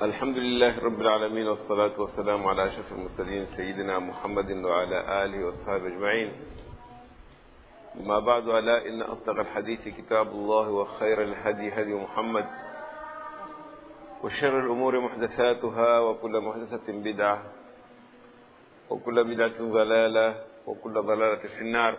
الحمد لله رب العالمين والصلاة والسلام على أشرف المرسلين سيدنا محمد وعلى آله وأصحابه أجمعين ما بعد ألا إن أصدق الحديث كتاب الله وخير الهدي هدي محمد وشر الأمور محدثاتها وكل محدثة بدعة وكل بدعة ضلالة وكل ضلالة في النار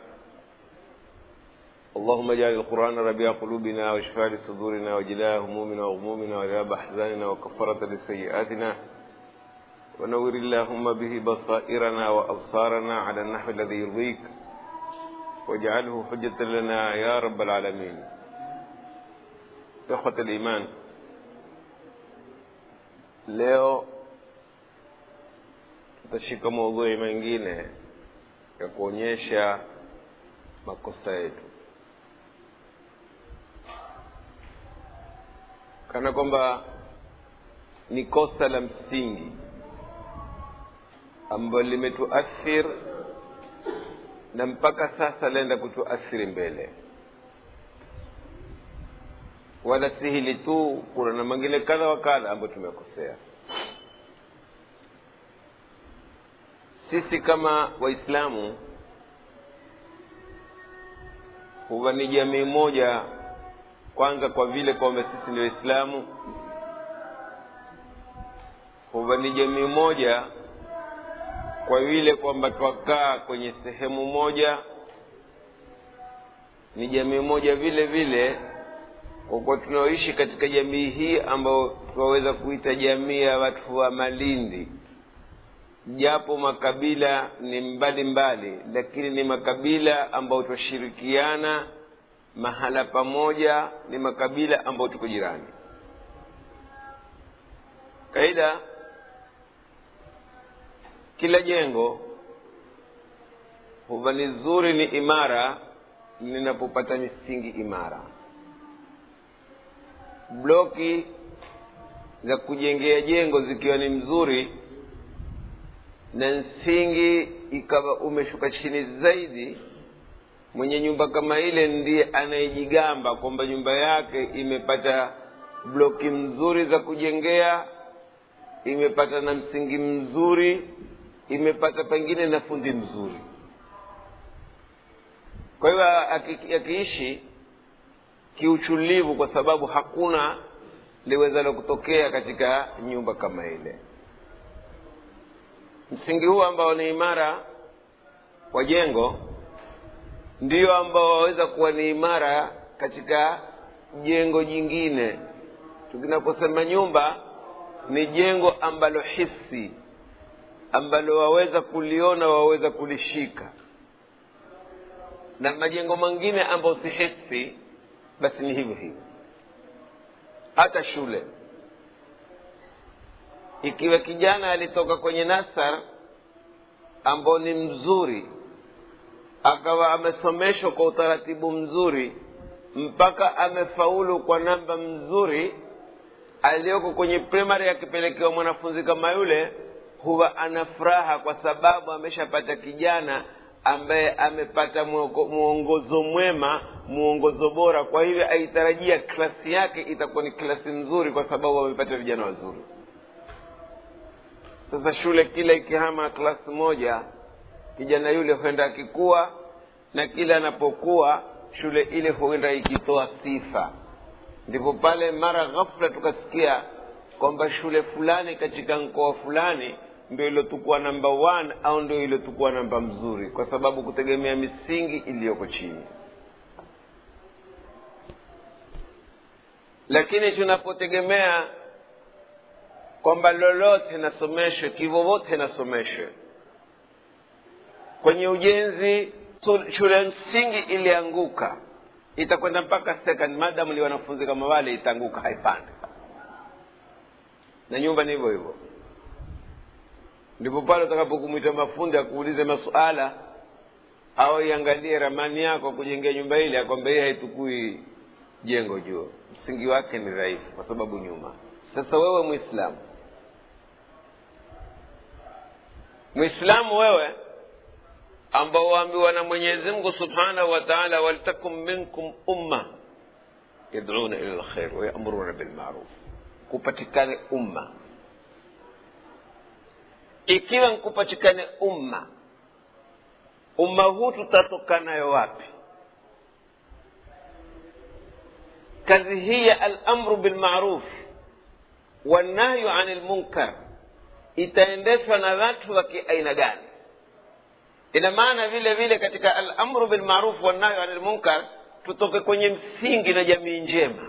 اللهم اجعل القرآن ربيع قلوبنا وشفاء لصدورنا وجلاء همومنا وغمومنا وذهاب أحزاننا وكفرة لسيئاتنا ونور اللهم به بصائرنا وأبصارنا على النحو الذي يرضيك واجعله حجة لنا يا رب العالمين إخوة الإيمان leo tutashika maudhui mengine ya kuonyesha makosa yetu kana kwamba ni kosa la msingi ambalo limetuathir na mpaka sasa laenda kutuathiri mbele wala si hili tu kuna na mengine kadha wa kadha ambayo tumekosea sisi kama waislamu huwa ni jamii moja kwanza kwa vile kwamba sisi ni waislamu huwa ni jamii moja kwa vile kwamba twakaa kwenye sehemu moja ni jamii moja vile vile kwa kuwa tunaoishi katika jamii hii ambayo tunaweza kuita jamii ya watu wa malindi japo makabila ni mbali mbali lakini ni makabila ambayo twashirikiana mahala pamoja ni makabila ambayo tuko jirani kaida kila jengo huwa ni zuri ni imara linapopata misingi imara bloki za kujengea jengo zikiwa ni mzuri na msingi ikawa umeshuka chini zaidi mwenye nyumba kama ile ndiye anayejigamba kwamba nyumba yake imepata bloki mzuri za kujengea imepata na msingi mzuri imepata pengine na fundi mzuri kwa hiyo akiishi kiuchulivu kwa sababu hakuna liwezalo kutokea katika nyumba kama ile msingi huu ambao ni imara wa jengo ndio ambao waweza kuwa ni imara katika jengo jingine tukinaposema nyumba ni jengo ambalo hisi ambalo waweza kuliona waweza kulishika na majengo mengine ambayo si hisi basi ni hivyo hivyo hata shule ikiwa kijana alitoka kwenye nasar ambao ni mzuri akawa amesomeshwa kwa utaratibu mzuri mpaka amefaulu kwa namba mzuri aliyoko kwenye primary akipelekewa mwanafunzi kama yule huwa ana furaha kwa sababu ameshapata kijana ambaye amepata mwongozo mwema mwongozo bora kwa hivyo aitarajia klasi yake itakuwa ni klasi nzuri kwa sababu amepata vijana wazuri sasa shule kila ikihama klasi moja kijana yule huenda akikuwa na kila anapokuwa shule ile huenda ikitoa sifa ndipo pale mara ghafla tukasikia kwamba shule fulani katika mkoa fulani ndio iliotukua namba one au ndio iliotukua namba mzuri kwa sababu kutegemea misingi iliyoko chini lakini tunapotegemea kwamba lolote nasomeshwe kivovote nasomeshwe kwenye ujenzi shule msingi ilianguka itakwenda mpaka second madamu ni wanafunzi kama wale itaanguka haipande na nyumba ni hivyo hivyo ndipo pale utakapokumwita mafundi akuulize masuala au iangalie ramani yako kujengea nyumba ile akwamba hii haitukui jengo juu msingi wake ni dhaifu kwa sababu nyuma sasa wewe mwislamu mwislamu wewe ambao waambiwa na mwenyezi mungu subhanahu wa taala waltakum minkum umma yaduna ila lkhair wayamuruna bilmaruf kupatikane umma ikiwa nkupachikane umma umma huu tutatoka nayo wapi kazi hii ya alamru bilmaruf wannahyu ani lmunkar itaendeshwa na watu wa kiaina gani ina maana vile vile katika alamru bilmaruf wannahyu ani lmunkar tutoke kwenye msingi na jamii njema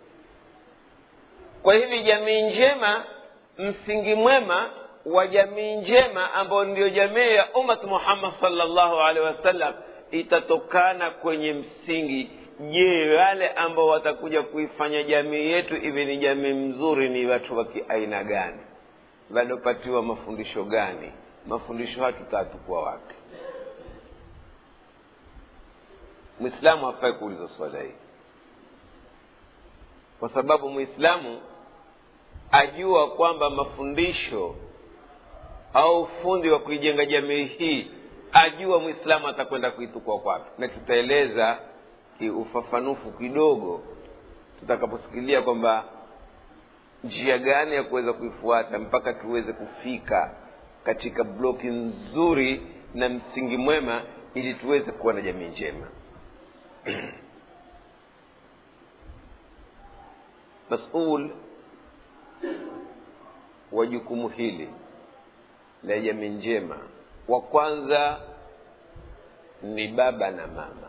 kwa hivi jamii njema msingi mwema wa jamii njema ambayo ndio jamii ya ummat muhammad salllahu alehi wasallam itatokana kwenye msingi je wale ambao watakuja kuifanya jamii yetu iwe ni jamii mzuri ni watu wa kiaina gani waliopatiwa mafundisho gani mafundisho hayo tutatukua wapi mwislamu hafai kuuliza swala hii kwa sababu mwislamu ajua kwamba mafundisho au ufundi wa kuijenga jamii hii ajua mwislamu atakwenda kuitukua kwapi na tutaeleza kiufafanufu kidogo tutakaposikilia kwamba njia gani ya kuweza kuifuata mpaka tuweze kufika katika bloki nzuri na msingi mwema ili tuweze kuwa na jamii njema masul wa jukumu hili la jamii njema wa kwanza ni baba na mama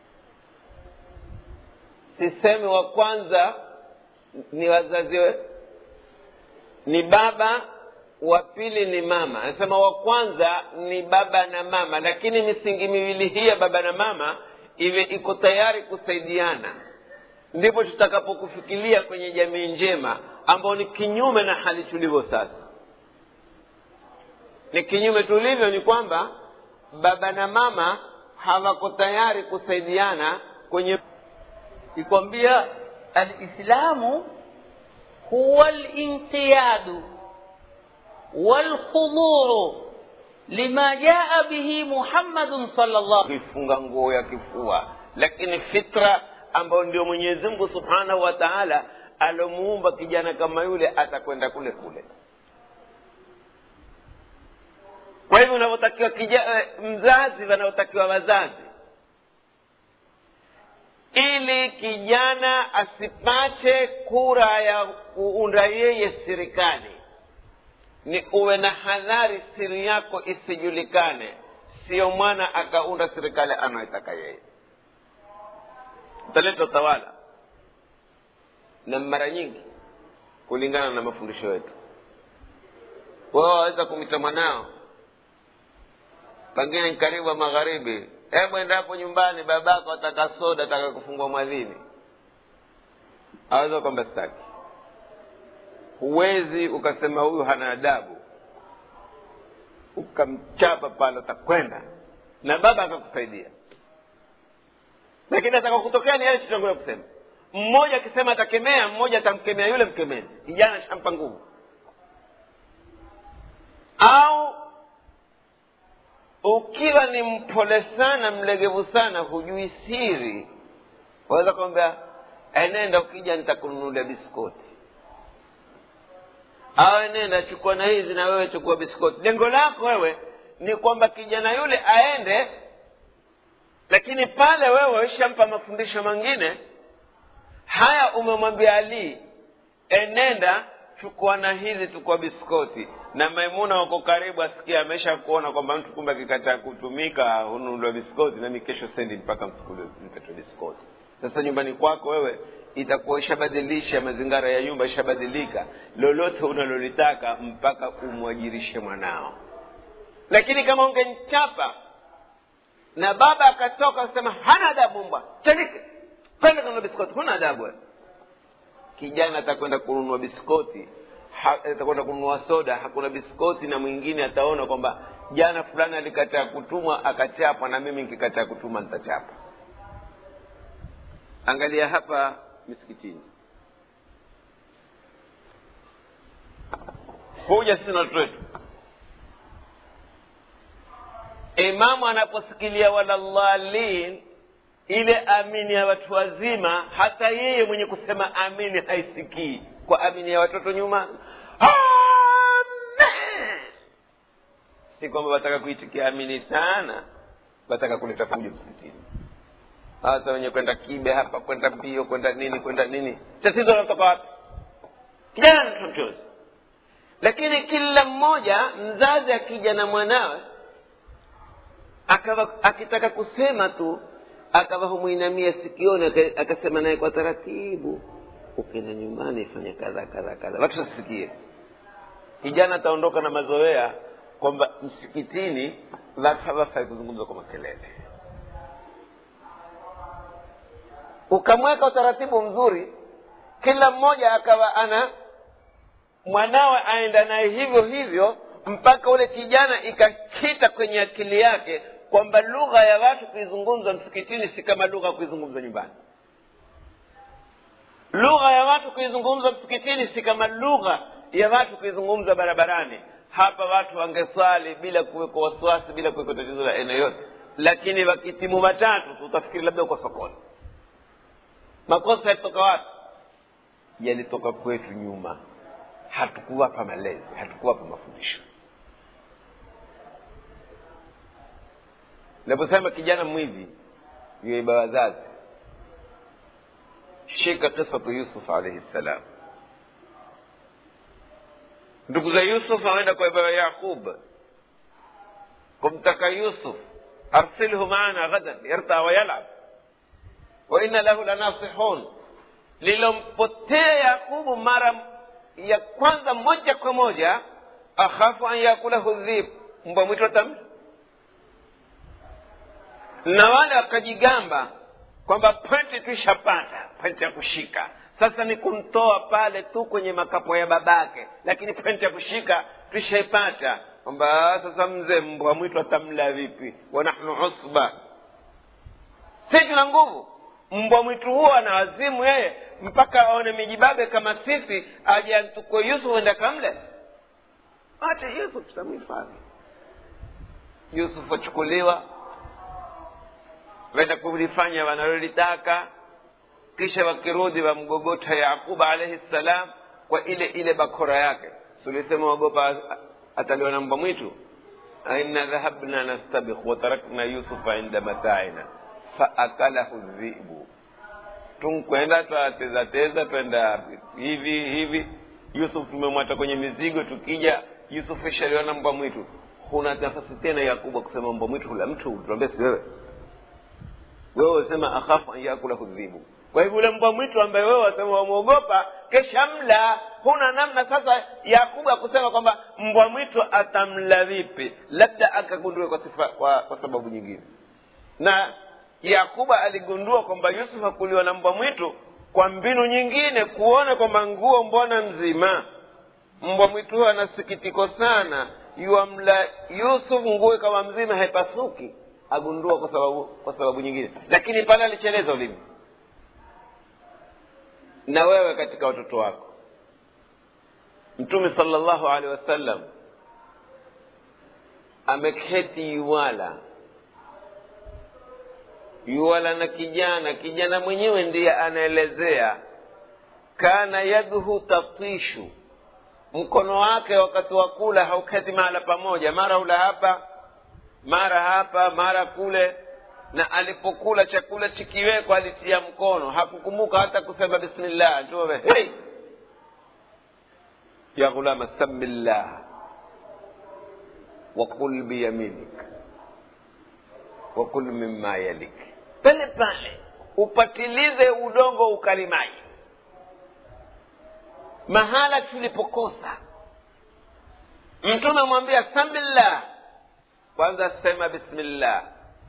sisemi wa kwanza ni wazazi we, ni baba wa pili ni mama anasema wa kwanza ni baba na mama lakini misingi miwili hii ya baba na mama iwe iko tayari kusaidiana ndipo tutakapokufikiria kwenye jamii njema ambao ni kinyume na hali tulivyo sasa ni kinyume tulivyo ni kwamba baba na mama hawako tayari kusaidiana kwenye ikwambia alislamu huwa linqiyadu walkhuduu lima jaa bihi muhammadun salllah kuifunga nguo ya kifua lakini fitra ambayo ndio mwenyezi mungu subhanahu wa taala alomuumba kijana kama yule atakwenda kule kule kwa hivyo unavyotakiwa mzazi wanaotakiwa wazazi ili kijana asipate kura ya kuunda yeye serikali ni uwe na hadhari siri yako isijulikane siyo mwana akaunda serikali anayoitaka yeye utaleta utawala na mara nyingi kulingana na mafundisho yetu wao waweza kumwita mwanao pengine ni karibu wa magharibi hebu endapo nyumbani babako ataka soda ataka kufungua mwadhini aweza kwamba staki huwezi ukasema huyu hana adabu ukamchapa pale atakwenda na baba akakusaidia lakini ataka kutokea ni yale tutangulia kusema mmoja akisema atakemea mmoja atamkemea yule mkemezi kijana shampa nguvu au ukiwa ni mpole sana mlegevu sana hujui siri waweza kwambia enenda ukija nitakununulia biskoti au enenda chukua na hizi na wewe chukua biskoti lengo lako wewe ni kwamba kijana yule aende lakini pale wewe ishampa mafundisho mengine haya umemwambia ali enenda chukua na hizi chukua biskoti na maimuna wako karibu asikia amesha kuona kwamba mtu kumbe akikataa kutumika hununuliwa biskoti nami kesho sendi mpaka mpetwe biskoti sasa nyumbani kwako wewe itakuwa ishabadilisha mazingara ya nyumba ishabadilika lolote unalolitaka mpaka umwajirishe mwanao lakini kama ungemchapa na baba akatoka akasema hana adabu mbwa chandike kwenda kununua biskoti huna adabu wewe kijana atakwenda kununua biskoti atakwenda kununua soda hakuna biskoti na mwingine ataona kwamba jana fulani alikataa kutumwa akachapwa na mimi nikikataa kutuma nitachapa angalia hapa misikitini huja sisi na watoto wetu imamu anaposikilia walallalin ile amini ya watu wazima hata yeye mwenye kusema amini haisikii kwa amini ya watoto nyuma Amen. si kwamba wataka kuitikia amini sana wataka kuleta fujo msikitini hasa wenye kwenda kibe hapa kwenda mbio kwenda nini kwenda nini tatizo linatoka wapi kijana mtotozi lakini kila mmoja mzazi akija na mwanawe akawa akitaka kusema tu akawa humwinamia sikioni aka- akasema naye kwa taratibu ukienda nyumbani fanya kadha kadha kadha watu wasikie kijana ataondoka na mazoea kwamba msikitini watu hawafai kuzungumza kwa makelele ukamweka utaratibu mzuri kila mmoja akawa ana mwanawe aenda naye hivyo hivyo mpaka ule kijana ikakita kwenye akili yake kwamba lugha ya watu kuizungumza msikitini si kama lugha ya kuizungumza nyumbani lugha ya watu kuizungumza msikitini si kama lugha ya watu kuizungumza barabarani hapa watu wangeswali bila kuwekwa wasiwasi bila kuwekwa tatizo la aina yote lakini wakitimu matatu tutafikiri labda uko sokoni makosa yalitoka wapi yalitoka kwetu nyuma hatukuwapa malezi hatukuwapa mafundisho naposema kijana mwivi yuiba wazazi shika kisatu yusuf alaihi ssalam ndugu za yusuf aenda kwa baba yaqub kumtaka yusuf arsilhu maana ghadan yarta wa yalab wa inna lahu lanasihun lilompotea yaqubu mara ya kwanza moja kwa moja akhafu an yakulahu dhib mbwa mwitu atamla na wale wakajigamba kwamba pwenti tuishapata pwenti ya kushika sasa ni kumtoa pale tu kwenye makapo ya babake lakini pwenti ya kushika tuishaipata kwamba sasa mzee mbwa mwitu atamla vipi wa nahnu usba si tuna nguvu mbwa mwitu huo ana wazimu yeye mpaka aone mijibabe kama sisi aje antukue yusuf enda kamle ache yusuf tutamhifadhi yusuf achukuliwa wenda kulifanya wanalolitaka kisha wakirudi wamgogota yaquba alaihi ssalam kwa ile ile bakora yake sulisema wagopa ataliwa na mbwa mwitu aina dhahabna nastabikh watarakna yusufa inda mataina faakalahu dhibu tunkwenda twatezateza twenda hivi hivi yusuf tumemwata kwenye mizigo tukija yusuf ishaliwa na mbwa mwitu huna nafasi tena yakuba kusema mbwa mwitu hula mtu tuambia si wewe wewe wasema akhafu an yakulahu dhibu kwa hivyo ule mbwa mwitu ambaye wewe wasema wamwogopa kesha mla huna namna sasa yakubu akusema kwamba mbwa mwitu atamla vipi labda akagundue kwa, sifa, kwa, kwa sababu nyingine na yakuba aligundua kwamba yusuf hakuliwa na mbwa mwitu kwa mbinu nyingine kuona kwamba nguo mbona mzima mbwa mwitu huyo ana sikitiko sana yuamla yusuf nguo kama mzima haipasuki agundua kwa sababu kwa sababu nyingine lakini pale alicheleza ulimi na wewe katika watoto wako mtume salllahu alehi wasallam ameketi yuwala yuwala na kijana kijana mwenyewe ndiye anaelezea kana yadhu tatishu mkono wake wakati wa kula hauketi mahala pamoja mara ula hapa mara hapa mara kule na alipokula chakula chikiwekwa alitia mkono hakukumbuka hata kusema bismillah tume hey! ya ghulama samillah wakul biyaminik wakul mima yalik pale pale upatilize udongo ukalimaji mahala tulipokosa mtume amwambia samillah kwanza sema bismillah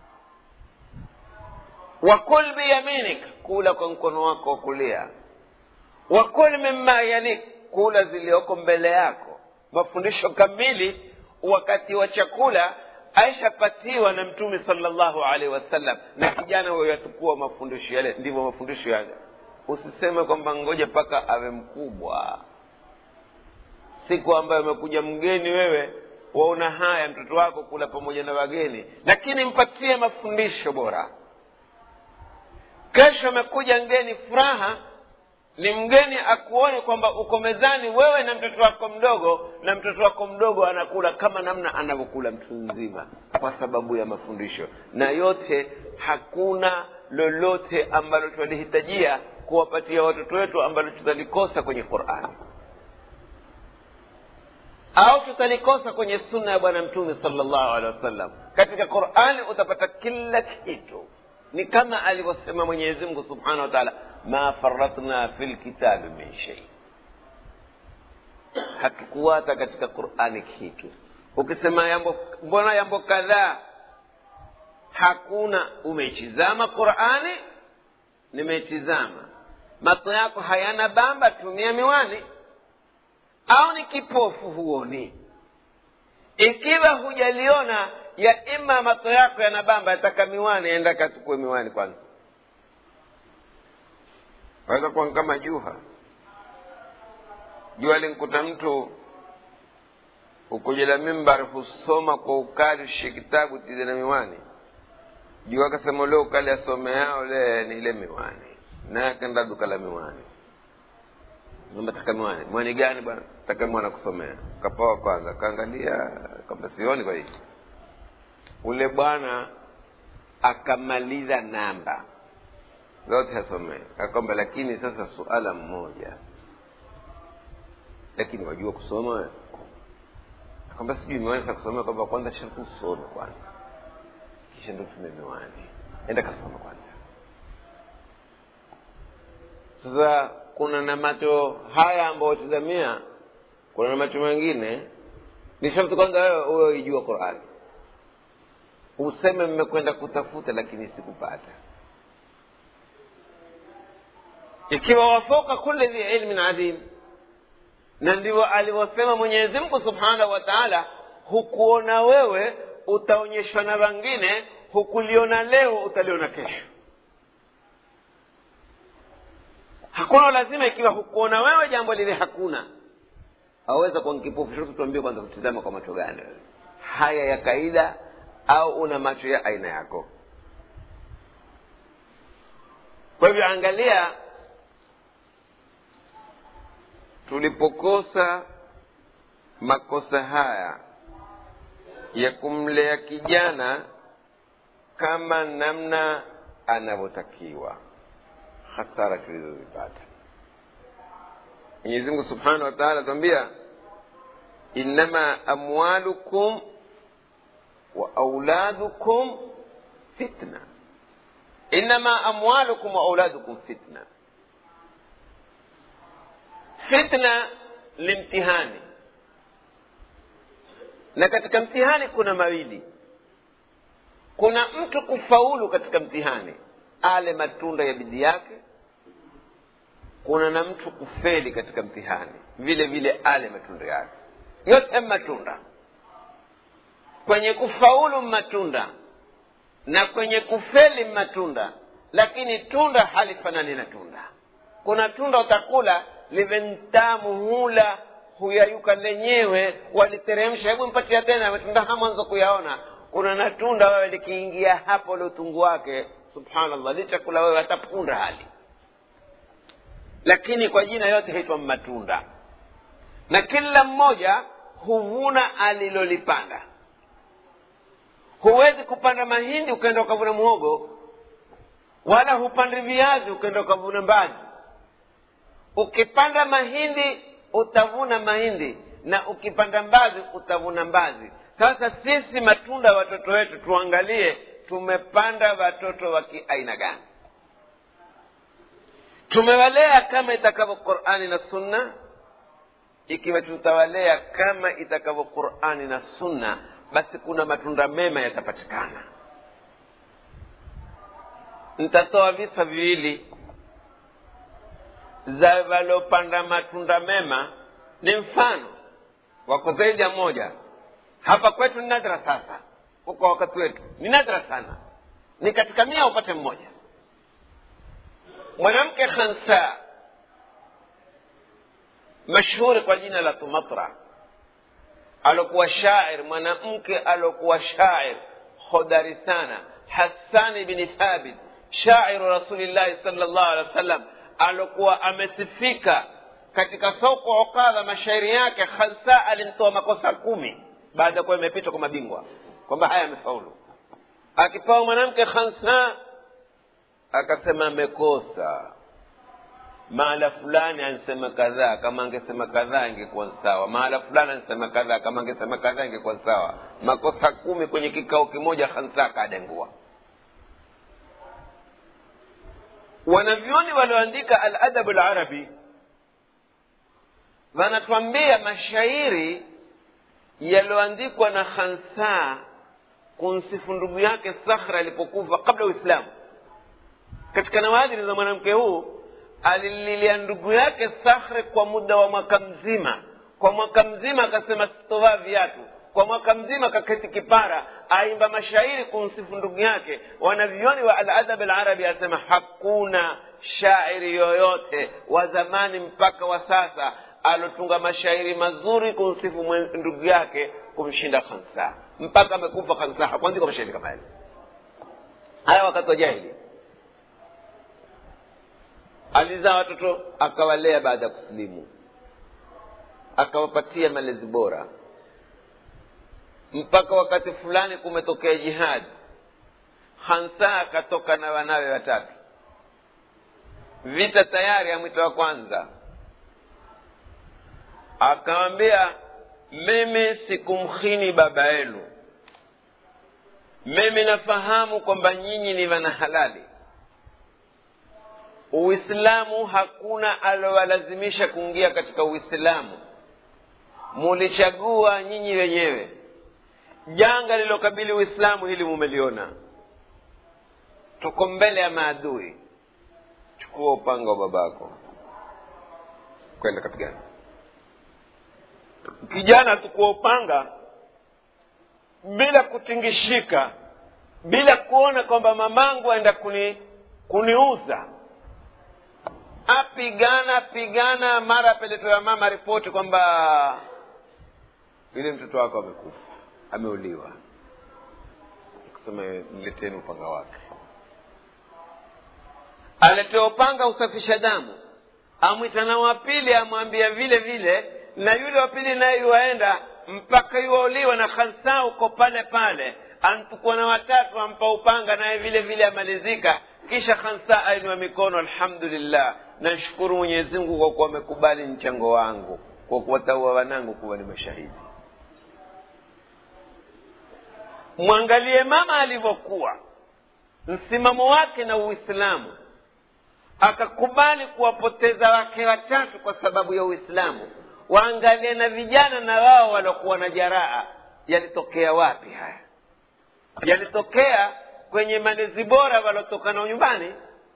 wakul biyaminik kula kwa mkono wako wa kulia wakul mima yalik kula zilioko mbele yako mafundisho kamili wakati wa chakula aishapatiwa na mtume salllahu alaihi wasallam na kijana huyo yatukua mafundisho yale ndivyo mafundisho yale usiseme kwamba ngoja mpaka awe mkubwa siku ambayo amekuja mgeni wewe waona haya mtoto wako kula pamoja na wageni lakini mpatie mafundisho bora kesho amekuja mgeni furaha ni mgeni akuone kwamba uko mezani wewe na mtoto wako mdogo na mtoto wako mdogo anakula kama namna anavyokula mtu mzima kwa sababu ya mafundisho na yote hakuna lolote ambalo tunalihitajia kuwapatia watoto wetu ambalo tutalikosa kwenye qurani au tutalikosa kwenye sunna ya bwana mtume salllahu alehi wasallam katika qurani utapata kila kitu ni kama alivyosema mwenyezi mungu subhanahu wa taala ma faratna fi lkitabi min shei hatukuwata katika qurani kitu ukisema yambo mbona yambo kadhaa hakuna umeitizama qurani nimeitizama macho yako hayana bamba tumia miwani au ni kipofu huoni ikiwa hujaliona ya ima macho yako yana bamba yataka miwani enda kachukue miwani kwanza waweza kuwa kama juha jua linkuta mtu ukujela mimbar husoma kwa ukali ushe kitabu tize na miwani jua akasema ule ukali asome yao le ni ile miwani naye akaenda duka la miwani Mamba taka miwani miwani gani bwana taka mwana kusomea kapawa kwanza kaangalia kwamba sioni kwa hiki ule bwana akamaliza namba zote asomee akwamba lakini sasa suala mmoja lakini wajua kusoma wewe akwamba sijui miwani za kusomea kwamba kwanza sharti usome kwanza kisha ndo tume miwani enda kasoma kwanza sasa kuna na macho haya ambayo tizamia kuna na macho mengine ni sharti kwanza wewe uwe uijua qurani useme mmekwenda kutafuta lakini sikupata ikiwa wafoka kule dhi ilmin adhim na ndivyo alivyosema mwenyezi mungu subhanahu wa taala hukuona wewe utaonyeshwa na wengine hukuliona leo utaliona kesho hakuna lazima ikiwa hukuona wewe jambo lile hakuna aweza kuwa kipofu shote tuambie kwanza kutizama kwa macho gani haya ya kaida au una macho ya aina yako kwa hivyo angalia tulipokosa makosa haya ya kumlea kijana kama namna anavyotakiwa hasara tulizozipata mwenyezi mungu subhanahu wa taala atuambia innama amwalukum wa auladukum fitna innama amwalukum wa auladukum fitna fitna ni mtihani na katika mtihani kuna mawili kuna mtu kufaulu katika mtihani ale matunda ya bidii yake kuna na mtu kufeli katika mtihani vile vile ale matunda yake yote matunda kwenye kufaulu matunda na kwenye kufeli matunda lakini tunda halifanani na tunda kuna tunda utakula live ntamu hula huyayuka lenyewe waliteremsha hebu mpatia tena matunda ha mwanzo kuyaona kuna na tunda wewe likiingia hapo ule utungu wake subhanallah lichakula wewe hatapunda hali lakini kwa jina yote haitwa matunda na kila mmoja huvuna alilolipanda huwezi kupanda mahindi ukaenda ukavuna muhogo wala hupandi viazi ukaenda ukavuna mbazi ukipanda mahindi utavuna mahindi na ukipanda mbazi utavuna mbazi sasa sisi matunda watoto wetu tuangalie tumepanda watoto wa kiaina gani tumewalea kama itakavyo qurani na sunna ikiwa tutawalea kama itakavyo qurani na sunna basi kuna matunda mema yatapatikana nitatoa visa viwili za waliopanda matunda mema ni mfano wako zaidi ya moja hapa kwetu ni nadra sasa kwa wakati wetu ni nadra sana ni katika mia upate mmoja mwanamke khansa mashhuri kwa jina la tumatra alokuwa shair mwanamke alokuwa shair hodari sana hasani bni thabit shairu rasulillahi sal llahu alehi wa sallam alokuwa amesifika katika soko ukadha mashairi yake khansa alimtoa makosa kumi baada ya kuwa imepitwa kwa mabingwa kwamba haya amefaulu akipewa mwanamke khansa akasema amekosa mahala fulani ansema kadhaa kama angesema kadhaa ingekuwa sawa mahala fulani ansema kadhaa kama angesema kadhaa ingekuwa sawa makosa kumi kwenye kikao kimoja khansa akadengua wanavyoni walioandika aladabu larabi wanatuambia mashairi yaliyoandikwa na khansa kumsifu ndugu yake sakhra alipokufa kabla uislamu katika nawadhiri za mwanamke huu alililia ndugu yake sakhre kwa muda wa mwaka mzima kwa mwaka mzima akasema sitovaa viatu kwa mwaka mzima kaketi kipara aimba mashairi kumsifu ndugu yake wanavyoni wa aladab alarabi asema hakuna shairi yoyote wa zamani mpaka wa sasa alotunga mashairi mazuri kumsifu ndugu yake kumshinda khansa mpaka amekufa khansa hakuandika mashairi kama yale haya wakati wa jahili alizaa watoto akawalea baada ya kusilimu akawapatia malezi bora mpaka wakati fulani kumetokea jihadi hansa akatoka na wanawe watatu vita tayari ya mwito wa kwanza akawambia mimi sikumkhini baba yenu mimi nafahamu kwamba nyinyi ni wana halali uislamu hakuna alowalazimisha kuingia katika uislamu mulichagua nyinyi wenyewe janga lilokabili uislamu hili mumeliona tuko mbele ya maadui chukua upanga wa babako kwenda kapigana kijana tukua upanga bila kutingishika bila kuona kwamba mamangu aenda kuni kuniuza apigana pigana mara apeletewa mama ripoti kwamba yule mtoto wako amekufa ameuliwa kusema mleteni upanga wake aletewa upanga usafisha damu amwita na wa pili amwambia vile vile na yule wa pili naye yuwaenda mpaka yuwauliwa na khansa uko pale pale antukua na watatu ampa upanga naye vile vile amalizika kisha khansa ainua mikono alhamdulillah nashukuru mwenyezi mungu kwa kuwa amekubali mchango wangu kwa kuwataua wanangu kuwa ni mashahidi mwangalie mama alivyokuwa msimamo wake na uislamu akakubali kuwapoteza wake watatu kwa sababu ya uislamu waangalie na vijana na wao waliokuwa na jaraa yalitokea wapi haya yalitokea kwenye malezi bora waliotoka nao nyumbani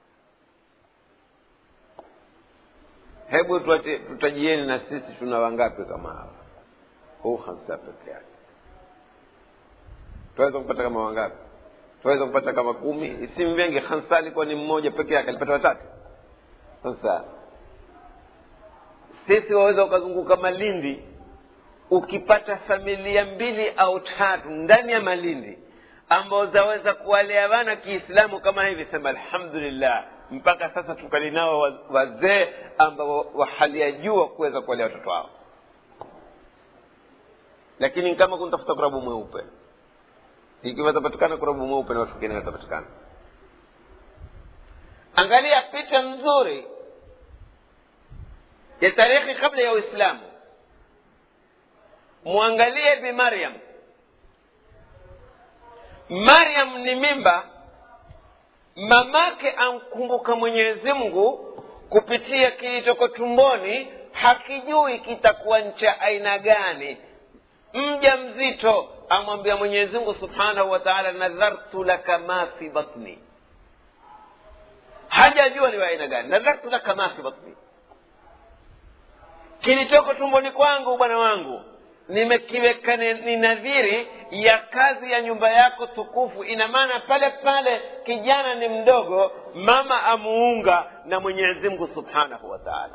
hebu tutajieni na sisi tuna wangapi kama hawa huu hamsa peke yake tunaweza kupata kama wangapi tunaweza kupata kama kumi isimu vingi hamsa alikuwa ni mmoja peke yake alipata watatu sasa sisi waweza ukazunguka malindi ukipata familia mbili au tatu ndani ya malindi ambao zaweza kuwalea wana kiislamu kama hivi sema alhamdulillah mpaka sasa tukali nao wazee ambao wa hali ya juu wa kuweza kuwalea watoto wao lakini kama kuntafuta kurabu mweupe ikiwa atapatikana kurabu mweupe na watu wengine watapatikana angalia picha nzuri ya tarehe kabla ya uislamu mwangalie bi maryam maryam ni mimba mamake amkumbuka mwenyezi mungu kupitia kilichoko tumboni hakijui kitakuwa ncha aina gani mja mzito amwambia mwenyezi mungu subhanahu wa taala nadhartu laka ma fi batni hajajua ni wa aina gani nadhartu laka ma fi batni kilichoko tumboni kwangu bwana wangu nimekiweka ni nadhiri ya kazi ya nyumba yako tukufu ina maana pale pale kijana ni mdogo mama amuunga na mwenyezi mungu subhanahu wa taala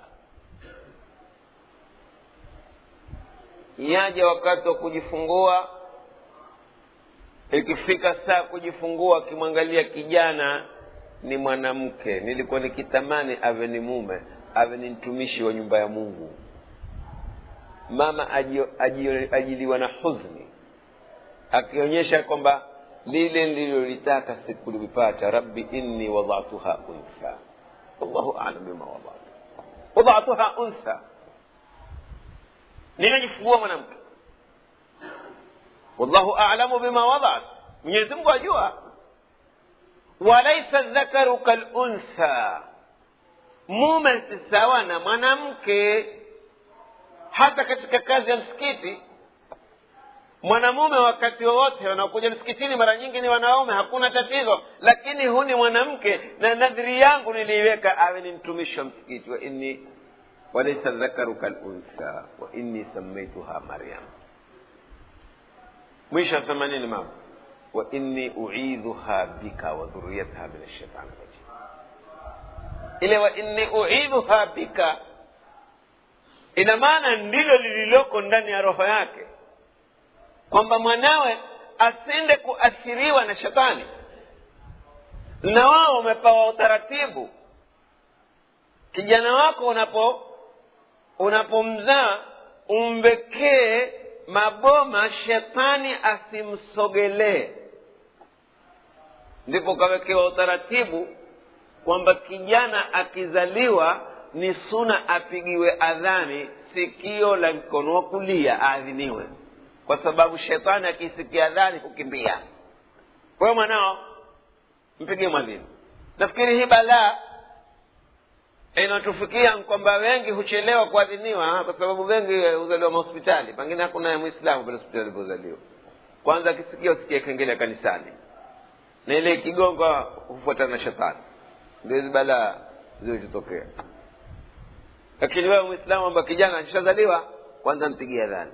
yaje wakati wa kujifungua ikifika saa kujifungua akimwangalia kijana ni mwanamke nilikuwa nikitamani awe ni mume awe ni mtumishi wa nyumba ya mungu mama ajio, ajio, ajiliwa na huzni akionyesha kwamba lile nililolitaka sikulipata rabbi inni wadatuha untha wallahu alam bima wadatu wadatuha untha nimejifungua mwanamke wallahu alamu bima wadat mwenyezi mungu ajua walaisa dhakaru kaluntha mume si sawa na mwanamke hata katika kazi ya msikiti mwanamume wakati wowote wanaokuja msikitini mara nyingi ni wanaume hakuna tatizo lakini hu ni mwanamke na nadhiri yangu niliiweka awe ni mtumishi wa msikiti wa inni walaisa dhakaru kaluntha wa inni samaituha maryam mwisho asema nini mama wa inni uidhuha bika wa dhuriyataha min ashaitani rajim ile wa inni uidhuha bika ina maana ndilo lililoko ndani ya roho yake kwamba mwanawe asinde kuathiriwa na shetani na wao wamepewa utaratibu kijana wako unapo unapomzaa umbekee maboma shetani asimsogelee ndipo ukawekewa utaratibu kwamba kijana akizaliwa ni suna apigiwe adhani sikio la mkono wa kulia aadhiniwe kwa sababu shetani akisikia adhani kukimbia kwa hiyo mwanao mpigie mwadhini nafikiri hii balaa inatufikia kwamba wengi huchelewa kuadhiniwa kwa sababu wengi huzaliwa mahospitali pengine hakuna mwislamu pale hospitali alipozaliwa kwanza akisikia usikie kengele ya kanisani na ile ikigonga hufuatana na shetani ndio hizi balaa zilizotokea lakini wewe mwislamu amba kijana akishazaliwa kwanza mpigie adhani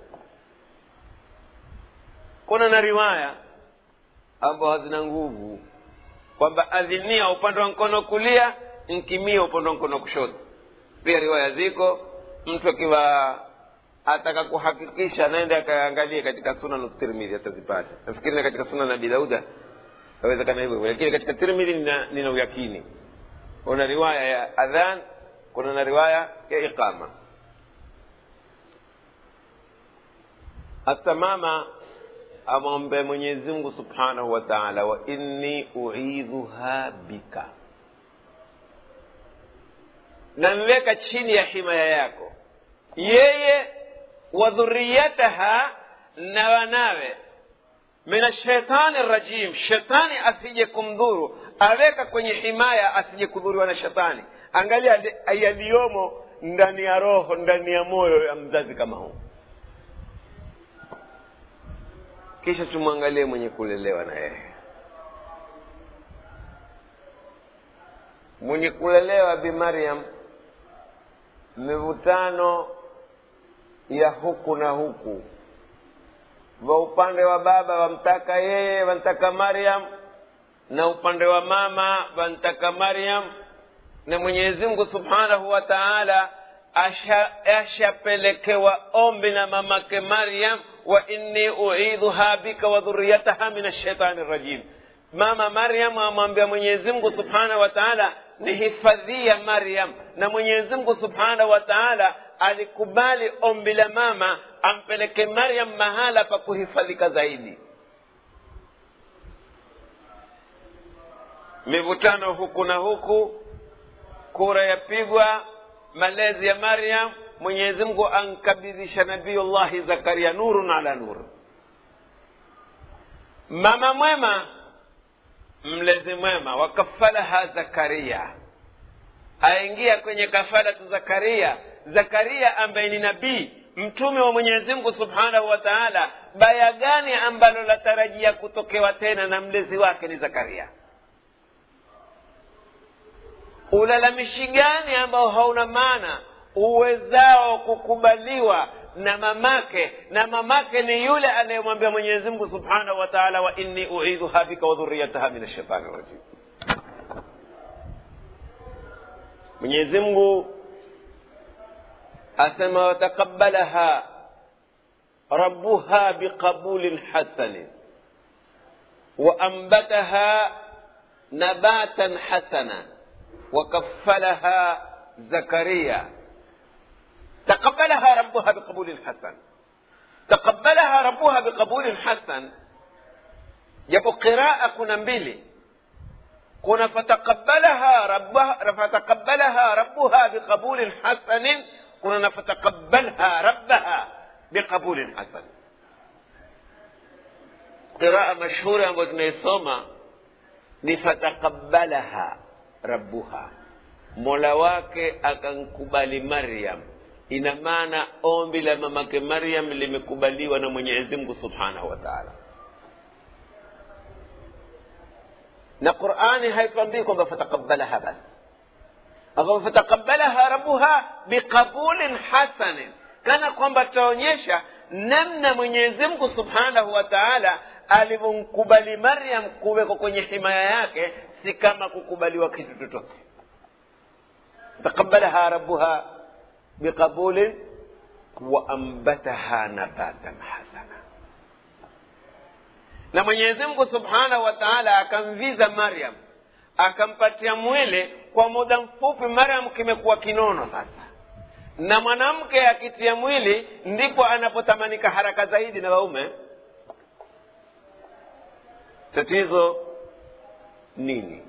kuna na riwaya ambao hazina nguvu kwamba adhinia upande wa mkono kulia nkimia upande wa mkono kushoto pia riwaya ziko mtu akiwa ataka kuhakikisha naende akaangalie katika sunan tirmidhi atazipata nafikiri na katika sunan abi dauda awezekana hivyo lakini katika tirmidhi nina, nina uyakini kuna riwaya ya adhan kuna na riwaya ya iqama hata mama amwombe mwenyezi mungu subhanahu wa taala wa inni uidhuha bika namweka chini ya himaya yako yeye wa dhuriyataha na wanawe min ashaitani rajim shetani asije kumdhuru aweka kwenye himaya asije kudhuriwa na shetani angalia yaliyomo ndani ya roho ndani ya moyo ya mzazi kama huu kisha tumwangalie mwenye kulelewa na yeye mwenye kulelewa bi maryam mivutano ya huku na huku wa upande wa baba wamtaka yeye wamtaka maryam na upande wa mama wamtaka maryam na mwenyezi mungu subhanahu wa taala ashapelekewa ombi na mamake maryam wa inni uidhuha bika wa dhuriyataha min ashaitani rajim mama maryam amwambia mwenyezi mungu subhanahu wa taala ni hifadhia maryam na mwenyezi mungu subhanahu wa taala alikubali ombi la mama ampeleke maryam mahala pa kuhifadhika zaidi mivutano huku na huku kura yapigwa malezi ya maryam mwenyezi mungu ankabidhisha nabiyullahi zakaria nurun ala nur mama mwema mlezi mwema wakafalaha zakaria aingia kwenye kafalatu zakaria zakaria ambaye ni nabii mtume wa mwenyezi mungu subhanahu wa taala baya gani ambalo latarajia kutokewa tena na mlezi wake ni zakaria ulalamishi gani ambao hauna maana uwezao kukubaliwa na mamake na mamake ni yule anayemwambia mwenyezi mungu subhanahu wa taala wa inni uidhuha bika wa dhuriyataha min ashaitani rajim mwenyezi mungu asema watakabalaha rabbuha biqabulin hasanin waambataha nabatan hasana wakafalaha zakaria taqabalaha rabuha biqabulin hasan taqabalaha rabuha biqabulin hasan japo qiraa kuna mbili kuna fataqabalaha rabbaha fataqabalaha rabbuha biqabulin hasanin kuna na fataqabbalha rabbaha biqabulin hasan qiraa mashhuri ambayo tunaisoma ni fataqabbalaha rabbuha mola wake akankubali maryam ina maana ombi la mamake maryam limekubaliwa na mwenyezi mungu subhanahu wa taala na qurani haitwambii kwamba fataqabbalaha basi akama fataqabbalaha rabbuha biqabulin hasanin kana kwamba taonyesha namna mwenyezi mungu subhanahu wa taala alivyomkubali maryam kuwekwa kwenye himaya yake si kama kukubaliwa kitu chochote taqabalaha rabuha biqabulin waambataha nabatan hasana na mwenyezi mungu subhanahu wa taala akamviza maryam akampatia mwili kwa muda mfupi maryam kimekuwa kinono sasa na mwanamke akitia mwili ndipo anapotamanika haraka zaidi na waume tatizo nini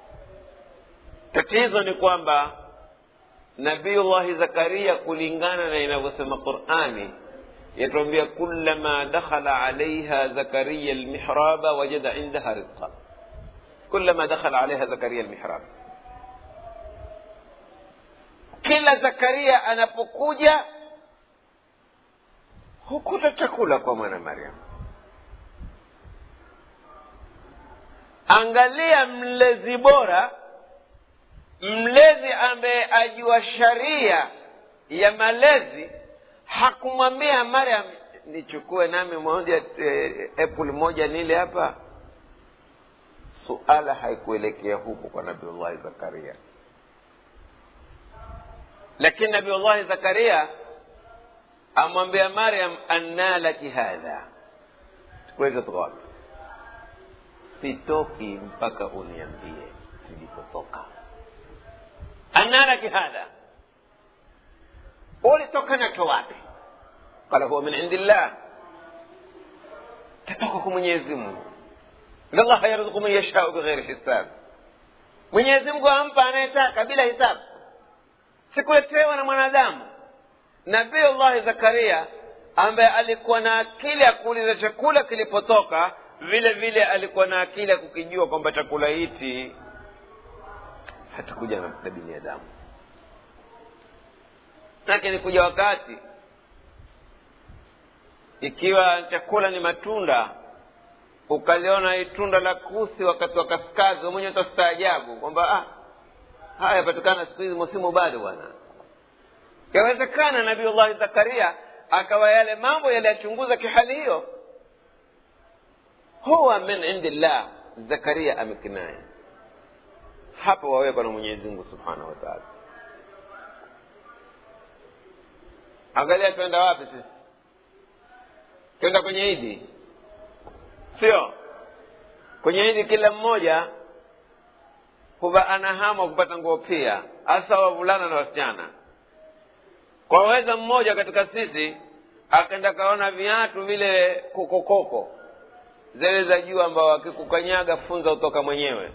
tatizo ni kwamba nabiyullahi zakaria kulingana na inavyosema qurani yatuambia kulama dakhala alaiha zakariya lmihraba wajada indaha rizqa kulama dakhala alaiha zakariya lmihrab kila zakaria anapokuja hukuta chakula kwa mwana maryam angalia mlezi bora mlezi ambaye ajua sharia ya malezi hakumwambia maryam nichukue nami moja e, apple moja nile hapa suala haikuelekea huku kwa nabiullahi zakaria lakini nabiullahi zakaria amwambia maryam anna laki hadha kuleta toka wapi sitoki mpaka uniambie nilipotoka anaraki hadha ulitoka nacho wapi qala huwa min indi llah tatoka kwa mwenyezi mungu inallaha yarzuku man yashau bighairi hisab mwenyezi mungu ampa anayetaka bila hisabu sikuletewa na mwanadamu nabiullahi zakaria ambaye alikuwa na akili ya kuuliza chakula kilipotoka vile vile alikuwa na akili ya kukijua kwamba chakula hichi hatakuja na binadamu lakini kuja wakati ikiwa chakula ni matunda ukaliona hii tunda la kusi wakati wa kaskazi mwenye utastaajabu kwamba ah, haya yapatikana siku hizi musimu bado bwana yawezekana nabiullahi zakaria akawa yale mambo yaliyachunguza kihali hiyo huwa min indi llah zakaria amekinaya hapo wawekwa na mwenyezi mungu subhanahu wa taala angalia twenda wapi sisi twenda kwenye idi sio kwenye idi kila mmoja huwa ana hamu kupata nguo pia hasa wavulana na wasichana kwa weza mmoja katika sisi akaenda kaona viatu vile kokokoko zile za juu ambao akikukanyaga funza utoka mwenyewe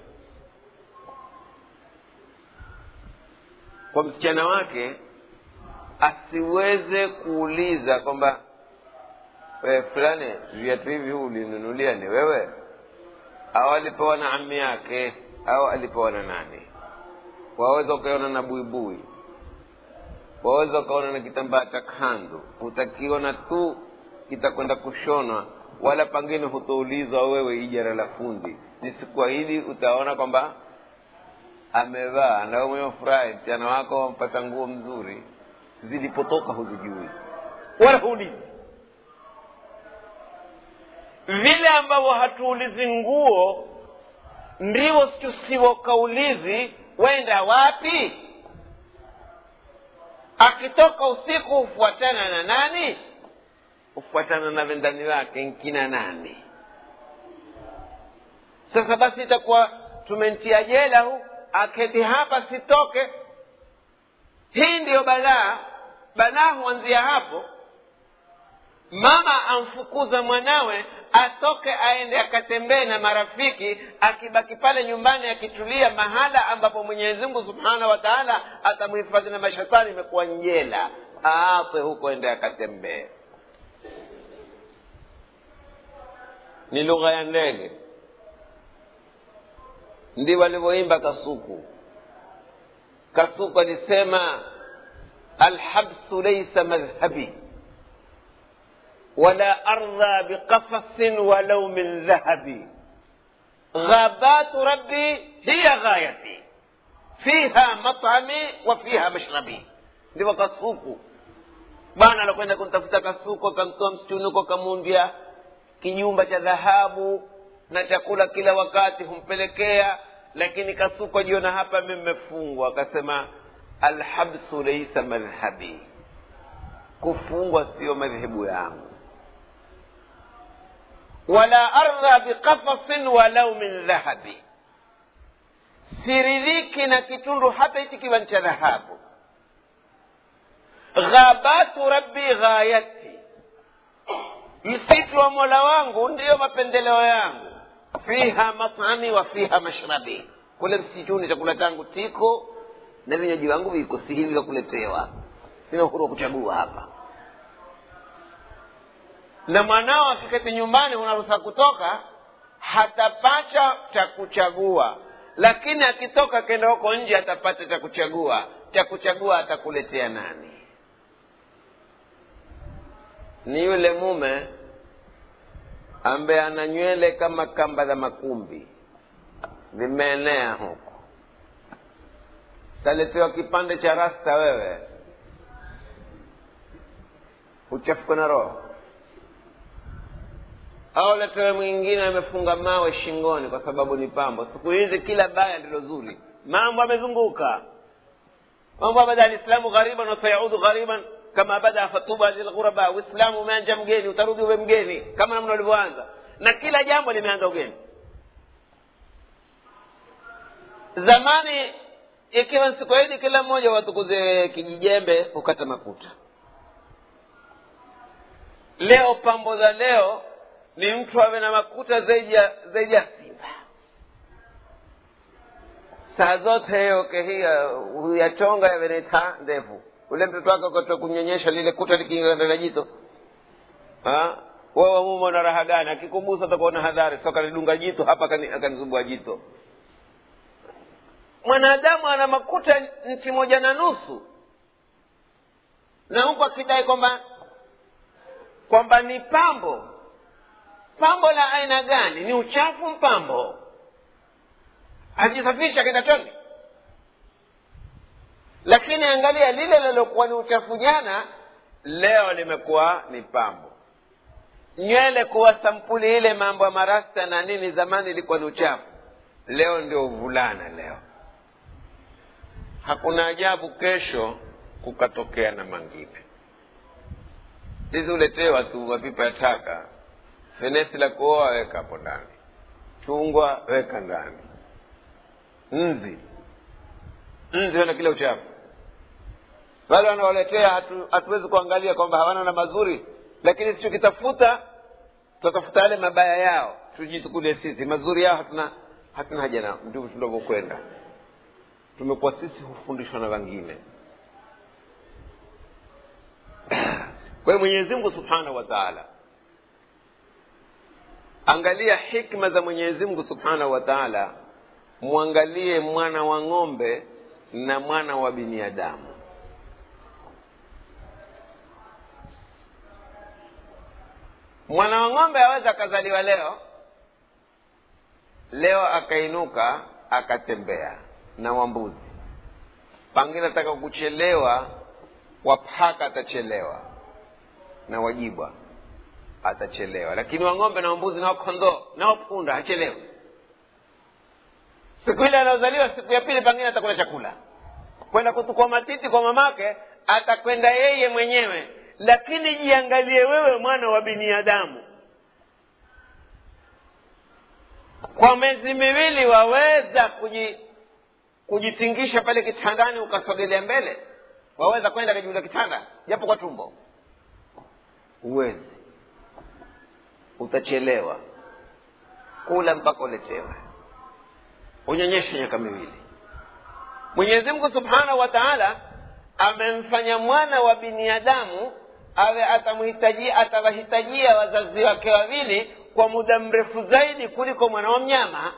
kwa msichana wake asiweze kuuliza kwamba we fulani viatu hivi huu ulinunulia ni wewe au alipewa na ami yake au alipewa na nani waweza ukaona na buibui waweza ukaona na kitambaa cha kanzu utakiona tu kitakwenda kushonwa wala pangine hutoulizwa wewe ijara la fundi ni siku hili utaona kwamba amevaa na wewe mwenyewe furahi msichana wako mpata nguo mzuri zilipotoka huzijui wala huulizi vile ambavyo hatuulizi nguo ndivyo tusiwokaulizi wenda wapi akitoka usiku hufuatana na nani hufuatana na vendani wake nkina nani sasa basi itakuwa tumentia jela hu aketi hapa sitoke hii ndiyo balaa balaa huanzia hapo mama amfukuza mwanawe atoke aende akatembee na marafiki akibaki pale nyumbani akitulia mahala ambapo mwenyezi mungu subhanahu wa taala atamhifadhi na mashetani imekuwa njela aatwe huko ende akatembee ni lugha ya ndege ndi walivyoimba kasuku kasuku alisema alhabsu laisa madhhabi ولا أرضى بقفص ولو من ذهب غابات ربي هي غايتي فيها مطعمي وفيها مشربي ndivyo kasuku bwana anakwenda kumtafuta kasuku akamtoa msituni huko akamundya kinyumba cha dhahabu na chakula kila wakati humpelekea lakini kasuku ajiona hapa mi mmefungwa akasema alhabsu laisa madhhabi kufungwa siyo madhehebu yangu wala ardha biqafasin walau min dhahabi siridhiki na kitundu hata hichi kiwa ni cha dhahabu ghabatu rabbi ghayati msitu wa mola wangu ndiyo mapendeleo yangu fiha matami wa fiha mashrabi kule msituni chakula changu tiko na vinywaji wangu viko si hivi vya kuletewa sina uhuru wa kuchagua hapa na mwanao akiketi nyumbani unaruhusa kutoka hatapata cha kuchagua lakini akitoka akenda huko nje atapata cha kuchagua cha kuchagua atakuletea nani ni yule mume ambaye ana nywele kama kamba za makumbi vimeenea huku taletewa kipande cha rasta wewe uchafuka na roho au letewe mwingine amefunga mawe shingoni kwa sababu ni pambo siku hizi kila baya ndilo zuri mambo amezunguka mambo abada alislamu ghariban wasayaudu ghariban kama bada fatuba lilghuraba uislamu umeanja mgeni utarudi uwe mgeni kama namna ulivyoanza na kila jambo limeanza ugeni zamani ikiwa ni siku hili kila mmoja watukuze kijijembe hukata makuta leo pambo za leo ni mtu awe na makuta zaidi ya zaidi ya simba saa zote yoke hiya huyachonga yaveneta ndefu ule mtoto wake ukatoa kunyonyesha lile kuta likiingia na jito wewe mumo na raha gani akikubusa utakuwa na hadhari so kanidunga jito hapa akanizubua jito mwanadamu ana makuta nchi moja na nusu na huku akidai kwamba kwamba ni pambo pambo la aina gani ni uchafu mpambo ajisafisha kenda choni lakini angalia lile lilokuwa ni uchafu jana leo limekuwa ni pambo nywele kuwa sampuli ile mambo ya marasta na nini zamani ilikuwa ni uchafu leo ndio uvulana leo hakuna ajabu kesho kukatokea na mangine sisi uletewa tu mapipa ya taka fenesi la kuoa weka hapo ndani chungwa weka ndani nzi nzi wana kile uchafu wale wanaoletea hatu, hatuwezi kuangalia kwamba hawana na mazuri lakini sichokitafuta tutatafuta yale mabaya yao tujitukulie sisi mazuri yao hatuna hatuna haja nao ndivyo tunavyokwenda tumekuwa sisi hufundishwa na wengine kwa hiyo mwenyezi mungu subhanahu wa taala angalia hikma za mwenyezi mungu subhanahu wa taala mwangalie mwana wa ng'ombe na mwana wa binadamu mwana wa ng'ombe aweza akazaliwa leo leo akainuka akatembea na wambuzi pangine ataka kuchelewa wapaka atachelewa na wajibwa atachelewa lakini wang'ombe na wambuzi na wakondoo na wapunda hachelewi siku ile anaozaliwa siku ya pili pengine atakula chakula kwenda kutukua matiti kwa mamake atakwenda yeye mwenyewe lakini jiangalie wewe mwana wa binadamu kwa miezi miwili waweza kuji kujitingisha pale kitandani ukasogelea mbele waweza kwenda kajuza kitanda japo kwa tumbo huwezi utachelewa kula mpaka uletewe unyonyeshe miaka miwili mwenyezi mungu subhanahu wa taala amemfanya mwana wa binadamu awe atamhitajia atawahitajia wazazi wake wawili kwa muda mrefu zaidi kuliko mwana wa mnyama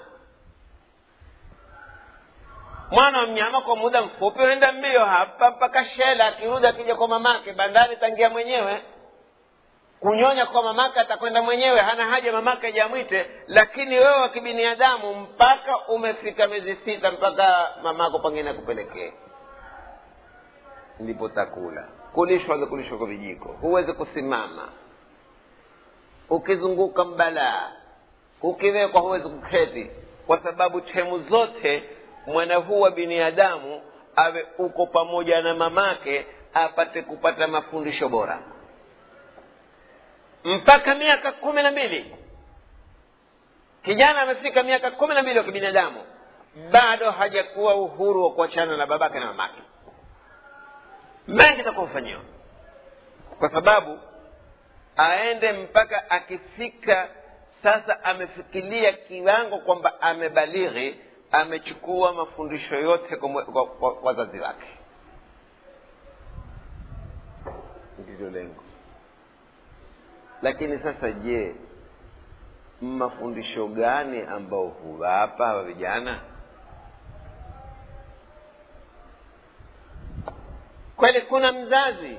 mwana wa mnyama kwa muda mfupi unaenda mbio hapa mpaka shela akirudi akija kwa mamake bandari tangia mwenyewe kunyonya kwa mamake atakwenda mwenyewe hana haja mamake ajamwite lakini wewe wa kibinadamu mpaka umefika miezi sita mpaka mamako pengine akupelekee ndipo takula kulishwa kulishwa kwa vijiko huwezi kusimama ukizunguka mbalaa ukiwekwa huwezi kuketi kwa sababu temu zote mwana huu wa binadamu awe uko pamoja na mamake apate kupata mafundisho bora mpaka miaka kumi na mbili kijana amefika miaka kumi na mbili wa kibinadamu bado hajakuwa uhuru wa kuachana na babake na mamake mengi takufanyiwa kwa sababu aende mpaka akifika sasa amefikiria kiwango kwamba amebalighi amechukua mafundisho yote kwa wazazi wake ndilo lengo lakini sasa je mafundisho gani ambao huwapa hawa vijana kweli kuna mzazi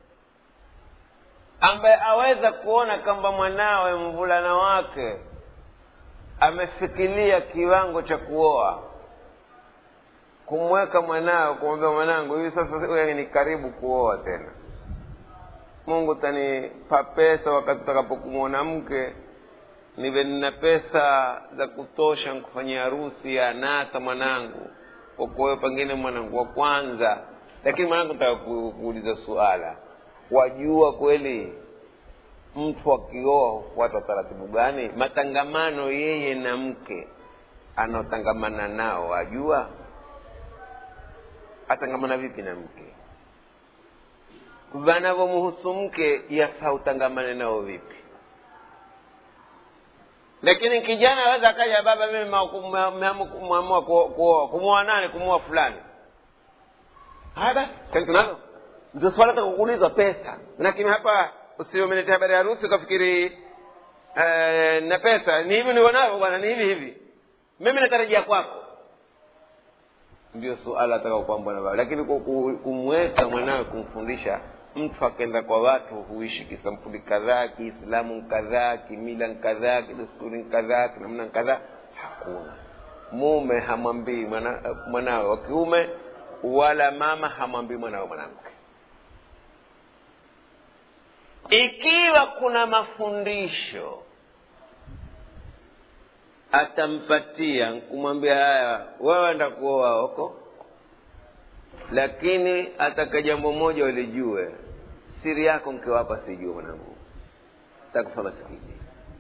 ambaye aweza kuona kwamba mwanawe mvulana wake amefikiria kiwango cha kuoa kumweka mwanawe kumwambia mwanangu hivi sasa wewe ni karibu kuoa tena mungu tanipa pesa wakati utakapokumwona mke niwe nina pesa za kutosha nkufanyia harusi ya nasa mwanangu kwa kuwewe pengine mwanangu wa kwanza lakini mwanangu nataka kuuliza suala wajua kweli mtu akioa hufuata taratibu gani matangamano yeye na mke anaotangamana nao wajua atangamana vipi na mke vanavyomhusu mke yafaa utangamane nao vipi lakini kijana aweza akaja baba mimi meamua kuoa kumwoa nani kumwoa fulani haya basi kani tunalo ndio swala takukuulizwa pesa lakini hapa usiomeletea habari ya harusi ukafikiri eh, na pesa ni hivi nionavyo bwana ni hivi hivi mimi natarajia kwako ndio suala ataka kwamba na baba lakini kumweka mwanawe kumfundisha mtu akenda kwa watu huishi kisampuli kadhaa kiislamu kadhaa kimila kadhaa kidesturi kadhaa kinamna kadhaa hakuna mume hamwambii mwanawe mwana wa kiume wala mama hamwambii mwanawe mwanamke ikiwa kuna mafundisho atampatia kumwambia haya wewe enda kuoa huko lakini ataka jambo moja ulijue siri yako mke wako asijue mwanangu takufa masikini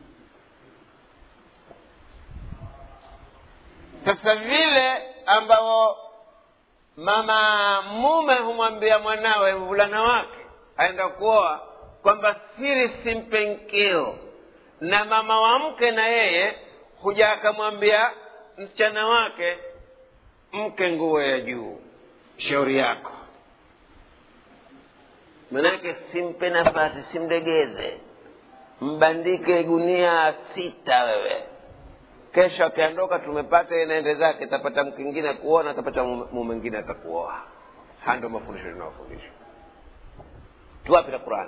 sasa vile ambao mama mume humwambia mwanawe mvulana wake aenda kuoa kwamba siri simpe nkeo na mama wa mke na yeye huja akamwambia msichana wake mke nguo ya juu shauri yako manake simpe nafasi simdegeze mbandike gunia sita wewe kesho akiondoka tumepata inaende zake atapata mkingine kuona atapata mume mwingine atakuoa haya ndio mafundisho tunayofundishwa tuwapi na qurani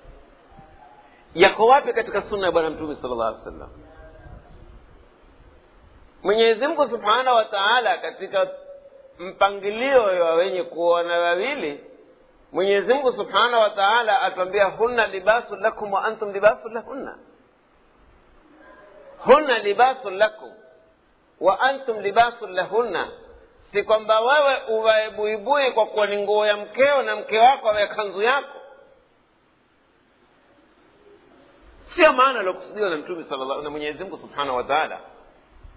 yako wapi katika sunna ya bwana mtume sala llah alih wasallam mwenyezi mungu subhanahu wa taala katika mpangilio wa wenye kuona wawili mwenyezi mungu subhanahu wa taala atuambia hunna libasun lakum wa antum libasun lahunna hunna libasun lakum wa antum libasun lahunna si kwamba wewe uvae buibui kwa kuwa ni nguo ya mkeo na mke wako awe kanzu yako sio maana aliokusudiwa na mtume sala na mwenyezi mungu subhanahu wa taala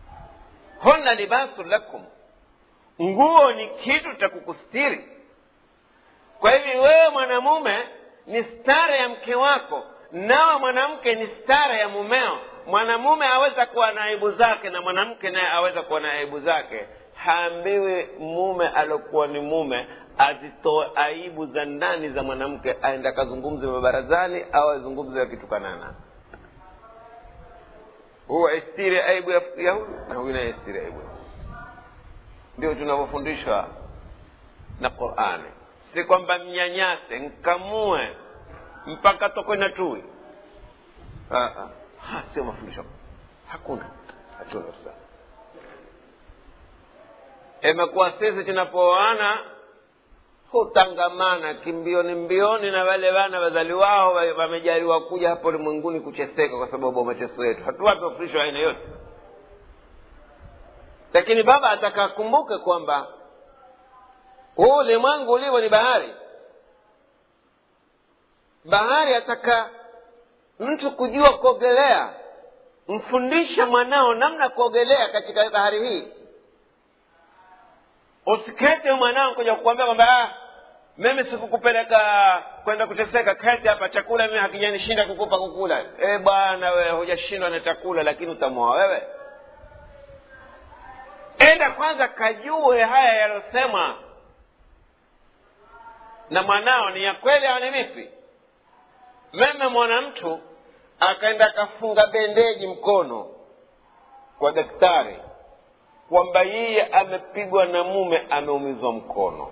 hunna libasun lakum nguo ni kitu cha kukustiri kwa hivi wewe mwanamume ni stara ya mke wako nawe mwanamke ni stara ya mumeo mwanamume aweza kuwa na aibu zake na mwanamke naye aweza kuwa na aibu zake haambiwi mume alokuwa ni mume azitoe aibu za ndani za mwanamke aende akazungumze mabarazani au azungumze akitukanana huwa istiri aibu ya ya huyu na huyu naye istiri aibu ya huyu. ndio tunavyofundishwa na qurani si kwamba mnyanyase nkamue mpaka tokwe na tui Ah, ah. Ha, sio mafundisho hakuna hatuna kabisa imekuwa sisi tunapooana hutangamana kimbioni mbioni na wale wana wazaliwao wa- wamejaliwa kuja hapo ulimwenguni kucheseka kwa sababu ya mateso yetu hatuwapi mafundisho ya aina yote lakini baba ataka akumbuke kwamba huu ulimwengu ulivyo ni bahari bahari ataka mtu kujua kuogelea mfundishe mwanao namna ya kuogelea katika bahari hii usikete mwanao kuja kukwambia kwamba "Ah, mimi sikukupeleka kwenda kuteseka kete hapa chakula mimi hakijanishinda kukupa kukula e bwana wewe hujashindwa na chakula lakini utamwoa wewe enda kwanza kajue haya yaliyosema na mwanao ni ya kweli au ni vipi meme mwana mtu akaenda akafunga bendeji mkono kwa daktari kwamba yeye amepigwa na mume ameumizwa mkono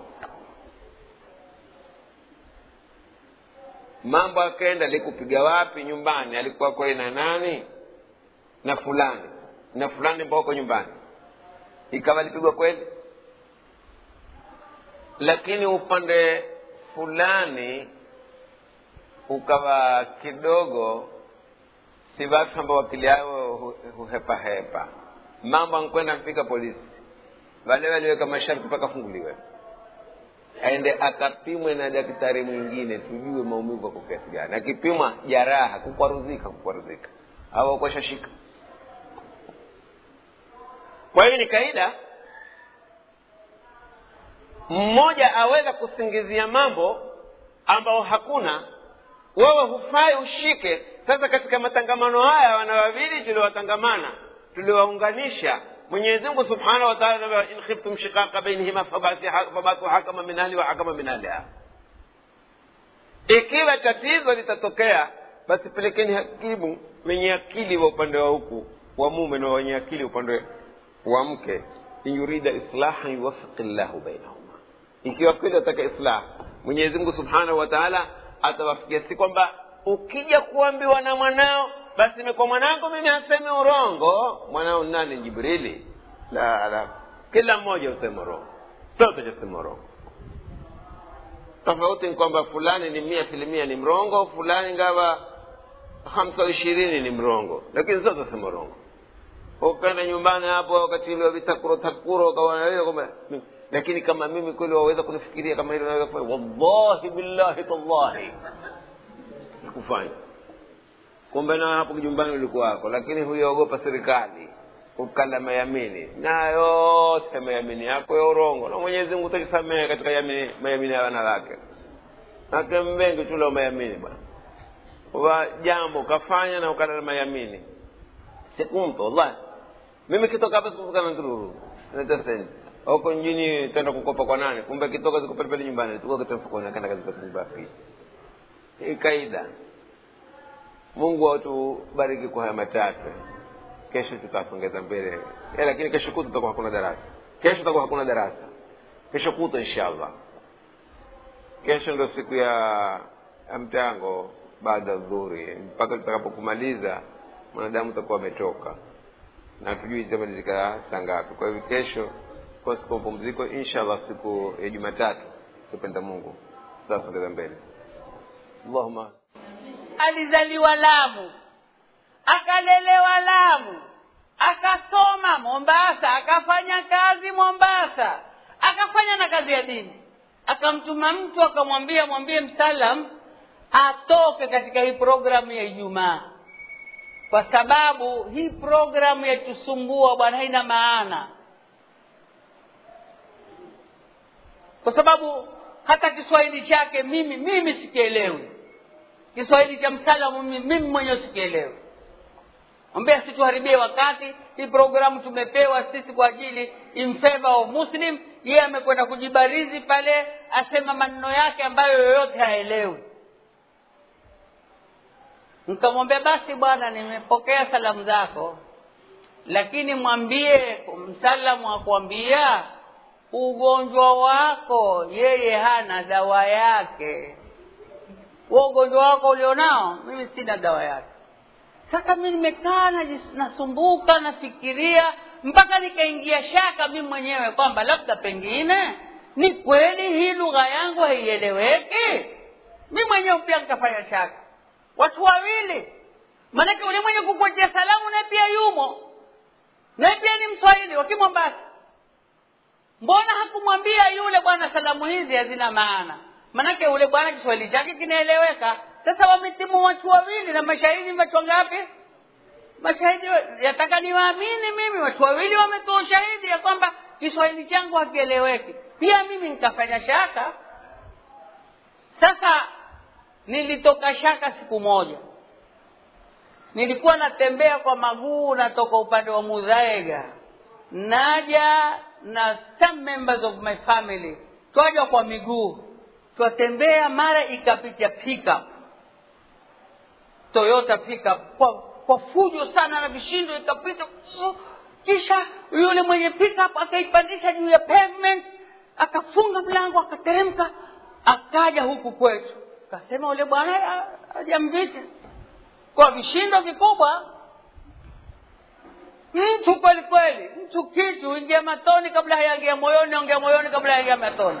mambo akaenda likupiga wapi nyumbani alikuwa kweli na nani na fulani na fulani mboko nyumbani ikawa alipigwa kweli lakini upande fulani ukawa kidogo si watu ambao akili yao hu- huhepahepa mambo ankwenda mpika polisi wale waliweka masharti mpaka afunguliwe aende akapimwe na daktari mwingine tujue maumivu ako kiasi gani akipimwa jaraha kukwaruzika kukwaruzika au akwashashika kwa hiyo ni kaida mmoja aweza kusingizia mambo ambao hakuna wewe hufai ushike sasa katika matangamano haya wana wawili tuliowatangamana tuliowaunganisha mwenyezi mungu subhanahu wa taala anasema, in khiftum shiqaqa bainihima fabasi- fabathu hakama min ahli wa hakama min ahliha ikiwa tatizo litatokea basi pelekeni hakimu wenye akili wa upande wa huku wa mume na wenye akili upande wa mke in yurida islahan yuwafiqi llahu bainahuma ikiwa kweli wataka islah mwenyezi mungu subhanahu wa taala atawafikia si kwamba ukija kuambiwa na mwanao basi imekuwa mwanangu mimi hasemi urongo mwanao ni nani jibrili la la kila mmoja husema urongo sote tusema urongo tofauti ni kwamba fulani ni mia filimia ni mrongo fulani ngawa hamsa ishirini ni mrongo lakini sote tusema urongo ukaenda nyumbani hapo wakati ule wa vitakuro takuro ukaona wewe kwamba lakini kama mimi kweli waweza kunifikiria kama hilo naweza kufanya wallahi billahi tallahi kufanya kumbe nawe hapo nyumbani ulikuwa wako lakini huyaogopa serikali ukala mayamini na yote mayamini yako ya urongo na mwenyezi mungu utakisamehe katika yamini, mayamini ya wana wake nake mbengi tula mayamini bwana wa jambo ukafanya na ukala mayamini sikumpa wallahi mimi kitoka hapa sikuvuka na ndururu naleta senti huko mjini tenda kukopa kwa nani kumbe kitoka ziko pale pale nyumbani tuko kitu mfukoni akaenda kazi kwa nyumba hii hii kaida mungu atubariki kwa haya machache kesho tutasongeza mbele eh, lakini kesho kutu tutakuwa hakuna darasa kesho tutakuwa hakuna darasa kesho kutu inshallah kesho ndo siku ya ya mtango baada ya dhuhuri mpaka tutakapokumaliza mwanadamu utakuwa ametoka na tujui itamalizika saa ngapi kwa hivyo kesho kwa siku ya mapumziko inshallah siku ya jumatatu tupenda mungu tutasongeza mbele allahuma alizaliwa lamu akalelewa lamu akasoma mombasa akafanya kazi mombasa akafanya na kazi ya dini akamtuma mtu akamwambia mwambie msalam atoke katika hii programu ya ijumaa kwa sababu hii programu yatusumbua bwana haina maana kwa sababu hata kiswahili chake mimi mimi sikielewi kiswahili cha msalamu mimi, mimi mwenyewe sikielewi ambia situharibie wakati hii programu tumepewa sisi kwa ajili in favor of muslim yeye amekwenda kujibarizi pale asema maneno yake ambayo yoyote haelewi nikamwambia basi bwana nimepokea salamu zako lakini mwambie msalamu akwambia ugonjwa wako yeye hana dawa yake wa ugonjwa wako ulionao mimi sina dawa yake sasa mi nimekaa najis- nasumbuka nafikiria mpaka nikaingia shaka mi mwenyewe kwamba labda pengine ni kweli hii lugha yangu haieleweki mi mwenyewe pia nikafanya shaka watu wawili maanake ule mwenye kukuachia salamu naye pia yumo naye pia ni mswahili wakimombasa mbona hakumwambia yule bwana salamu hizi hazina maana manake yule bwana kiswahili chake kinaeleweka sasa wametimu watu wawili na mashahidi watu ngapi mashahidi wa- yataka niwaamini mimi watu wawili wametoa ushahidi ya kwamba kiswahili changu hakieleweki pia mimi nikafanya shaka sasa nilitoka shaka siku moja nilikuwa natembea kwa maguu natoka upande wa mudhaega naja na some members of my family twaja kwa miguu twatembea mara ikapita pickup toyota pickup kwa, kwa fujo sana na vishindo ikapita kisha yule mwenye pickup akaipandisha juu ya pavement akafunga mlango akateremka akaja huku kwetu kasema ule bwana hajamvita kwa vishindo vikubwa mtu kweli kweli mtu kitu ingia matoni kabla hayaingia moyoni ongea moyoni kabla hayaingia matoni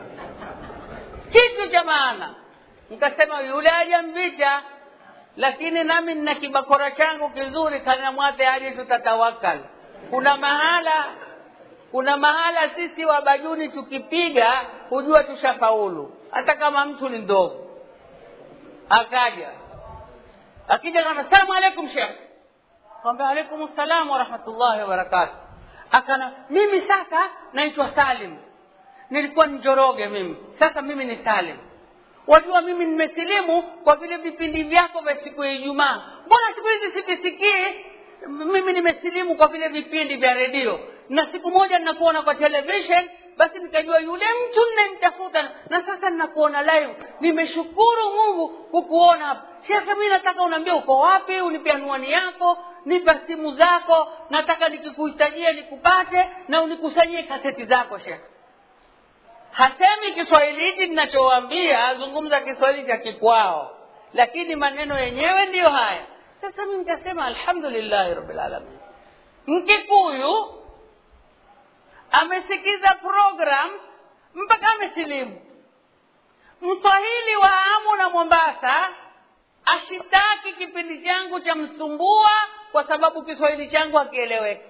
kitu cha maana nikasema yule hajamvita lakini nami nina kibakora changu kizuri kana mwate aje tutatawakal kuna mahala kuna mahala sisi wabajuni tukipiga hujua tushafaulu hata kama mtu ni ndogo akaja akija kama salamu alaikum shekh kwamba alaikum salam warahmatullahi wabarakatu akana mimi sasa naitwa salim nilikuwa njoroge mimi sasa mimi ni salim wajua mimi nimesilimu kwa vile vipindi vyako vya siku ya ijumaa mbona siku hizi sivisikii mimi nimesilimu kwa vile vipindi vya redio na siku moja ninakuona kwa television basi nikajua yule mtu ninayemtafuta na sasa ninakuona live nimeshukuru mungu kukuona hapa shekhe mi nataka unaambia uko wapi unipe anuani yako nipa simu zako nataka nikikuhitajia nikupate na unikusanyie kaseti zako shekhe hasemi kiswahili hiki ninachowaambia azungumza kiswahili cha kikwao lakini maneno yenyewe ndiyo haya sasa mi nikasema alhamdulillahi rabilalamin mkikuyu amesikiza program mpaka amesilimu mswahili wa amu na mombasa ashitaki kipindi changu cha msumbua kwa sababu kiswahili changu hakieleweki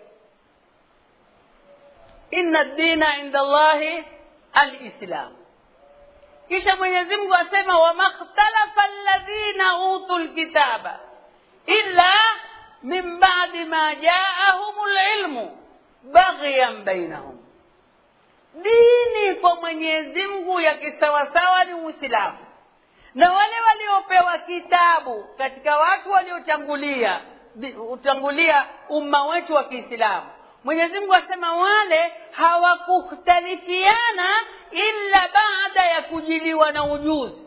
inna dina inda llahi alislam kisha mwenyezi mungu asema wamakhtalafa alladhina utu lkitaba illa min badi ma jaahum lilmu baghyan bainahum dini kwa mwenyezi mungu ya kisawasawa ni uislamu na wale waliopewa kitabu katika watu waliotangulia utangulia umma wetu wa kiislamu mwenyezi mungu asema wale hawakukhtalifiana illa baada ya kujiliwa na ujuzi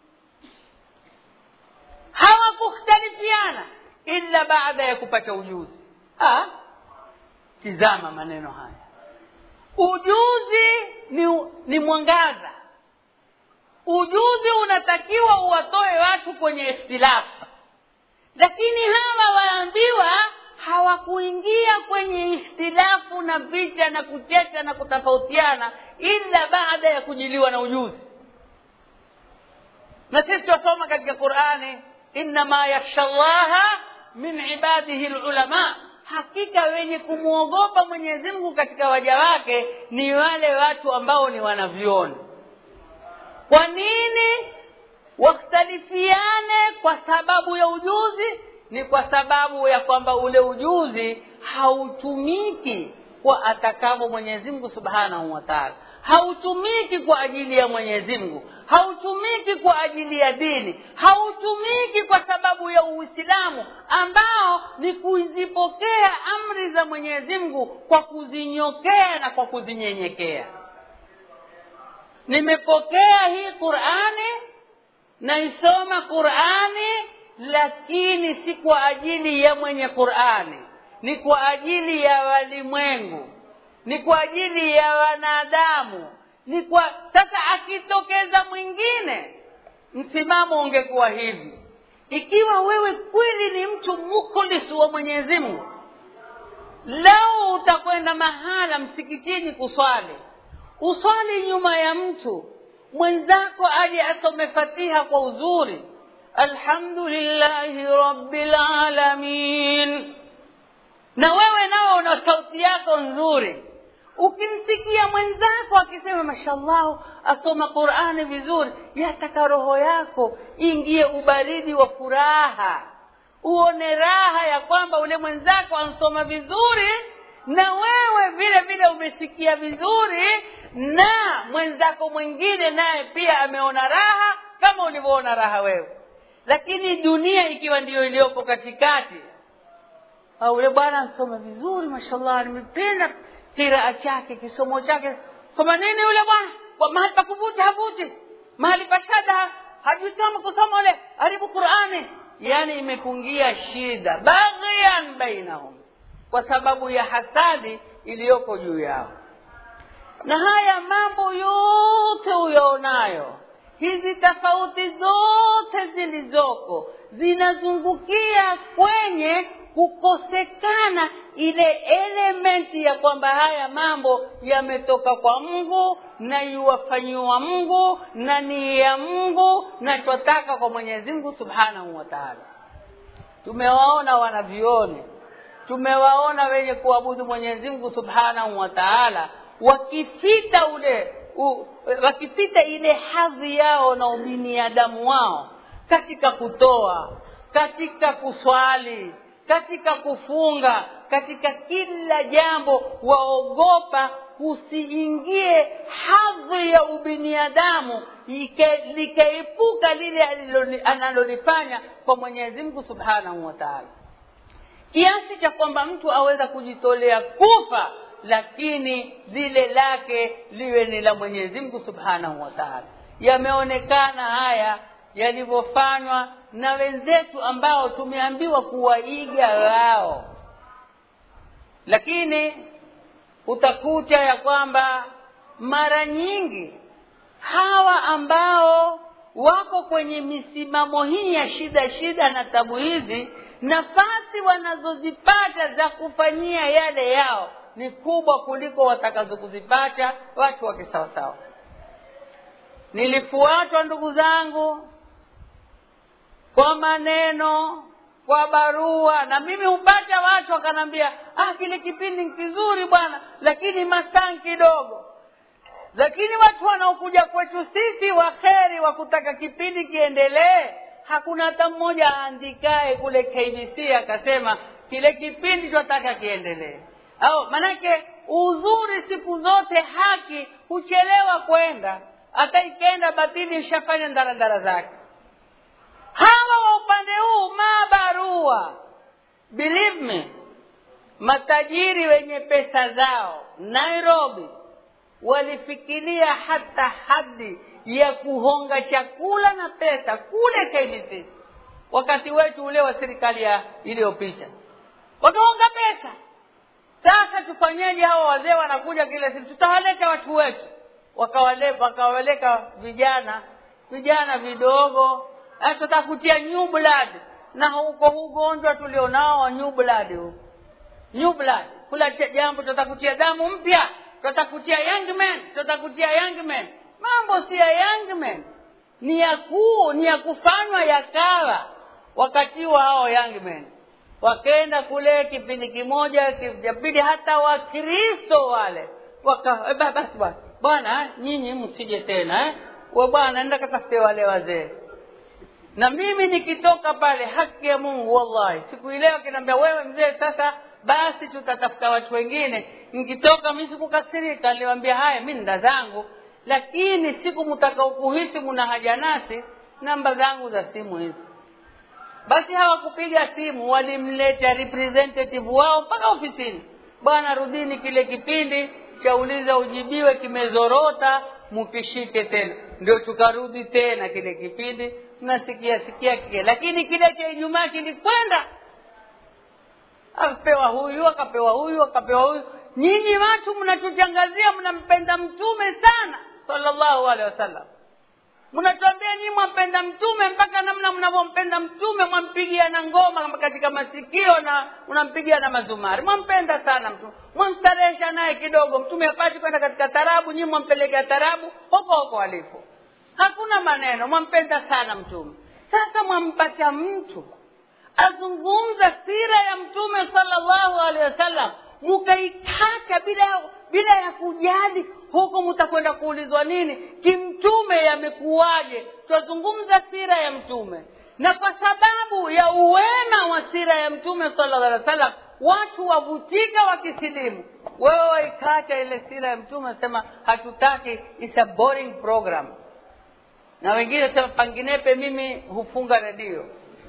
hawakukhtalifiana illa baada ya kupata ujuzi ah, tizama maneno haya ujuzi ni, ni mwangaza ujuzi unatakiwa uwatoe watu kwenye ikhtilafu lakini hawa waambiwa hawakuingia kwenye ikhtilafu na vita na kucheka na kutofautiana illa baada ya kujiliwa na ujuzi na sisi twasoma katika qurani innama yakhsha llaha min ibadihi lulama hakika wenye kumwogopa mwenyezi mungu katika waja wake ni wale watu ambao ni wanavyoni kwa nini wakhtalifiane kwa sababu ya ujuzi ni kwa sababu ya kwamba ule ujuzi hautumiki kwa atakavyo mwenyezi mungu subhanahu wa taala hautumiki kwa ajili ya mwenyezi mungu hautumiki kwa ajili ya dini hautumiki kwa sababu ya uislamu ambao ni kuzipokea amri za mwenyezi mungu kwa kuzinyokea na kwa kuzinyenyekea nimepokea hii qurani naisoma qurani lakini si kwa ajili ya mwenye qurani ni kwa ajili ya walimwengu ni kwa ajili ya wanadamu ni kwa sasa akitokeza mwingine msimamo ungekuwa hivi ikiwa wewe kweli ni mtu mukhlis wa mwenyezi mungu lau utakwenda mahala msikitini kuswali uswali nyuma ya mtu mwenzako aje asome fatiha kwa uzuri alhamdulillahi rabbil alamin na wewe nao una sauti yako nzuri ukimsikia mwenzako akisema mashallah asoma qurani vizuri yataka roho yako ingie ubaridi wa furaha uone raha ya kwamba ule mwenzako ansoma vizuri na wewe vile vile umesikia vizuri na mwenzako mwingine naye pia ameona raha kama ulivyoona raha wewe lakini dunia ikiwa ndiyo iliyoko katikati au yule bwana ansoma vizuri mashallah nimependa kiraa chake kisomo chake soma nini yule bwana Kwa mahali pa kuvuta havuti mahali pa shada hajui kama kusoma ule haribu qurani yani imepungia shida baghyan bainahum kwa sababu ya hasadi iliyoko juu yao na haya mambo yote uyaonayo hizi tofauti zote zilizoko zinazungukia kwenye kukosekana ile elementi ya kwamba haya mambo yametoka kwa mungu na yuwafanyiwa mungu na ni ya mungu na twataka kwa mwenyezi mungu subhanahu wa taala tumewaona wanavyoni tumewaona wenye kuabudu mwenyezi mungu subhanahu wa taala wakifita ule u, wakifita ile hadhi yao na ubiniadamu wao katika kutoa katika kuswali katika kufunga katika kila jambo waogopa kusiingie hadhi ya ubiniadamu likaepuka lile analolifanya kwa mwenyezi mungu subhanahu wa taala kiasi cha kwamba mtu aweza kujitolea kufa lakini lile lake liwe ni la mwenyezi mungu subhanahu wa taala yameonekana haya yalivyofanywa na wenzetu ambao tumeambiwa kuwaiga wao lakini utakuta ya kwamba mara nyingi hawa ambao wako kwenye misimamo hii ya shida shida na tabu hizi nafasi wanazozipata za kufanyia yale yao ni kubwa kuliko watakazo kuzipata watu wa kisawasawa nilifuatwa ndugu zangu kwa maneno kwa barua na mimi hupata watu wakanambia ah kile kipindi kizuri bwana lakini masaa kidogo lakini watu wanaokuja kwetu sisi waheri wa kutaka kipindi kiendelee hakuna hata mmoja aandikae kule kbc akasema kile kipindi twataka kiendelee au manake uzuri siku zote haki huchelewa kwenda hata ikenda batili ishafanya ndaradara zake hawa wa upande huu mabarua believe me matajiri wenye pesa zao nairobi walifikiria hata hadi ya kuhonga chakula na pesa kule kbc wakati wetu ule wa serikali ya iliyopita wakahonga pesa sasa tufanyeje hawa wazee wanakuja kila siku tutawaleta watu wetu wakawaleka vijana vijana vidogo tutakutia new blood na huko ugonjwa tulionao wa new blood huu new blood kula jambo tutakutia damu mpya tutakutia young man tutakutia young man mambo si ya young man ni ya kuu ni ya kufanywa yakawa wakati wa hao young men wakaenda kule kipindi kimoja cha pili hata wakristo wale waka basi basi bwana nyinyi msije tena eh? we bwana enda katafute wale wazee na mimi nikitoka pale haki ya mungu wallahi siku ile akiniambia wewe mzee sasa basi tutatafuta watu wengine nikitoka mi sikukasirika niliwambia haya mi nda zangu lakini siku mtakaokuhisi muna haja nasi namba zangu za simu hizi basi hawakupiga simu walimleta representative wao mpaka ofisini bwana rudini kile kipindi chauliza ujibiwe kimezorota mukishike tena ndio tukarudi tena kile kipindi nasikia sikia kile lakini kile cha ijumaa kilikwenda akapewa huyu akapewa huyu akapewa huyu nyinyi watu mnatutangazia mnampenda mtume sana sallallahu alaihi wasallam mnatuambia nyinyi mwampenda mtume mpaka namna mnavyompenda mtume mwampigia na ngoma katika masikio na unampigia na mazumari mwampenda sana mtume mwamstarehesha naye kidogo mtume hapati kwenda katika tarabu nyinyi mwampelekea tarabu hoko hoko alipo hakuna maneno mwampenda sana mtume sasa mwampata mtu azungumza sira ya mtume sallallahu alaihi wasallam mukaikata bila bila ya kujali huku mtakwenda kuulizwa nini kimtume yamekuwaje twazungumza sira ya mtume na kwa sababu ya uwema wa sira ya mtume sallallahu alaihi wasallam watu wavutika wakisilimu wewe waikata ile sira ya mtume wasema hatutaki it's a boring program na wengine sema panginepe mimi hufunga redio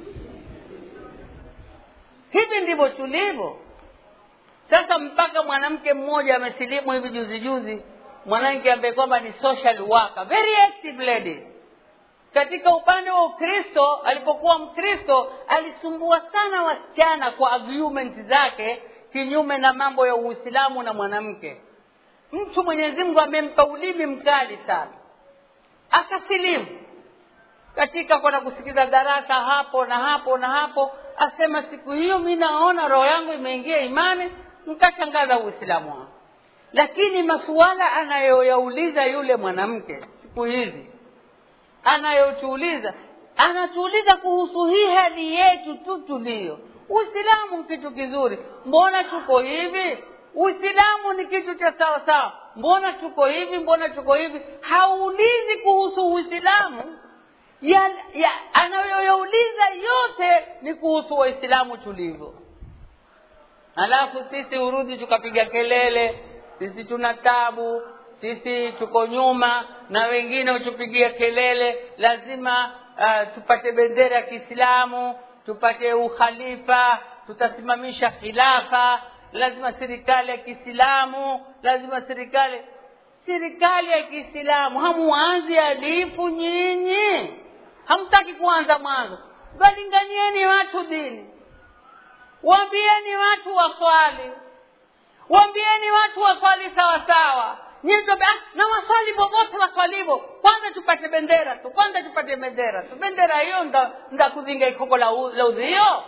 hivi ndivyo tulivyo sasa mpaka mwanamke mmoja amesilimu hivi juzi juzi mwanamke ambaye kwamba ni social worker very active lady katika upande wa ukristo alipokuwa mkristo alisumbua sana wasichana kwa argument zake kinyume na mambo ya uislamu na mwanamke mtu mwenyezi mungu amempa ulimi mkali sana akasilimu katika kwenda kusikiza darasa hapo na hapo na hapo asema siku hiyo mi naona roho yangu imeingia imani nkashangaza uislamu wangu lakini masuala anayoyauliza yule mwanamke siku hizi anayotuuliza anatuuliza kuhusu hii hali yetu tu tuliyo uislamu ni kitu kizuri mbona tuko hivi uislamu ni kitu cha sawa sawa mbona tuko hivi mbona tuko hivi hauulizi kuhusu uislamu ya, ya anayoyauliza yote ni kuhusu waislamu tulivyo halafu sisi urudi tukapiga kelele sisi tuna tabu sisi tuko nyuma na wengine hutupigia kelele lazima uh, tupate bendera ya kiislamu tupate ukhalifa tutasimamisha khilafa lazima serikali ya kiislamu lazima serikali serikali ya kiislamu hamuanzi alifu nyinyi hamtaki kuanza mwanzo walinganieni watu dini waambieni watu waswali waambieni watu waswali sawasawa na waswali popote waswalivo kwanza tupate bendera tu kwanza tupate bendera tu bendera hiyo nda, nda kuzinga ikoko la, la udhio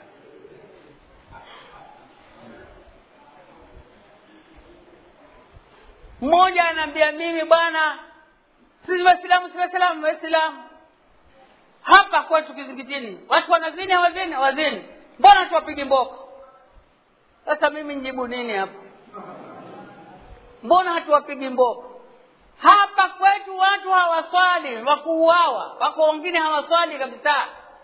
mmoja anaambia mimi bwana sisi waislamu si waislamu waislamu hapa kwetu kizingitini watu wanazini hawazini hawazini mbona tuwapigi mboko sasa mimi njibu nini hapa mbona hatuwapigi mboko hapa kwetu watu hawaswali wakuuawa wako wengine hawaswali kabisa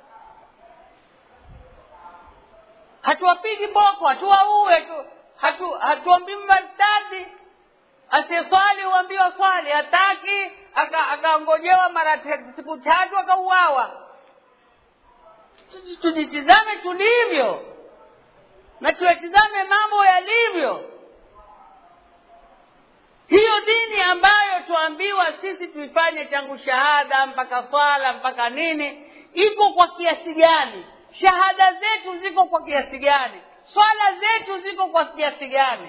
hatuwapigi mboko hatuwaue tu hatu hatuambii martadi asiyeswali huambiwa swali hataki akaongojewa aka mara siku tatu akauawa tujitizame tulivyo na tuyatizame mambo yalivyo hiyo dini ambayo tuambiwa sisi tuifanye tangu shahada mpaka swala mpaka nini iko kwa kiasi gani shahada zetu ziko kwa kiasi gani swala zetu ziko kwa kiasi gani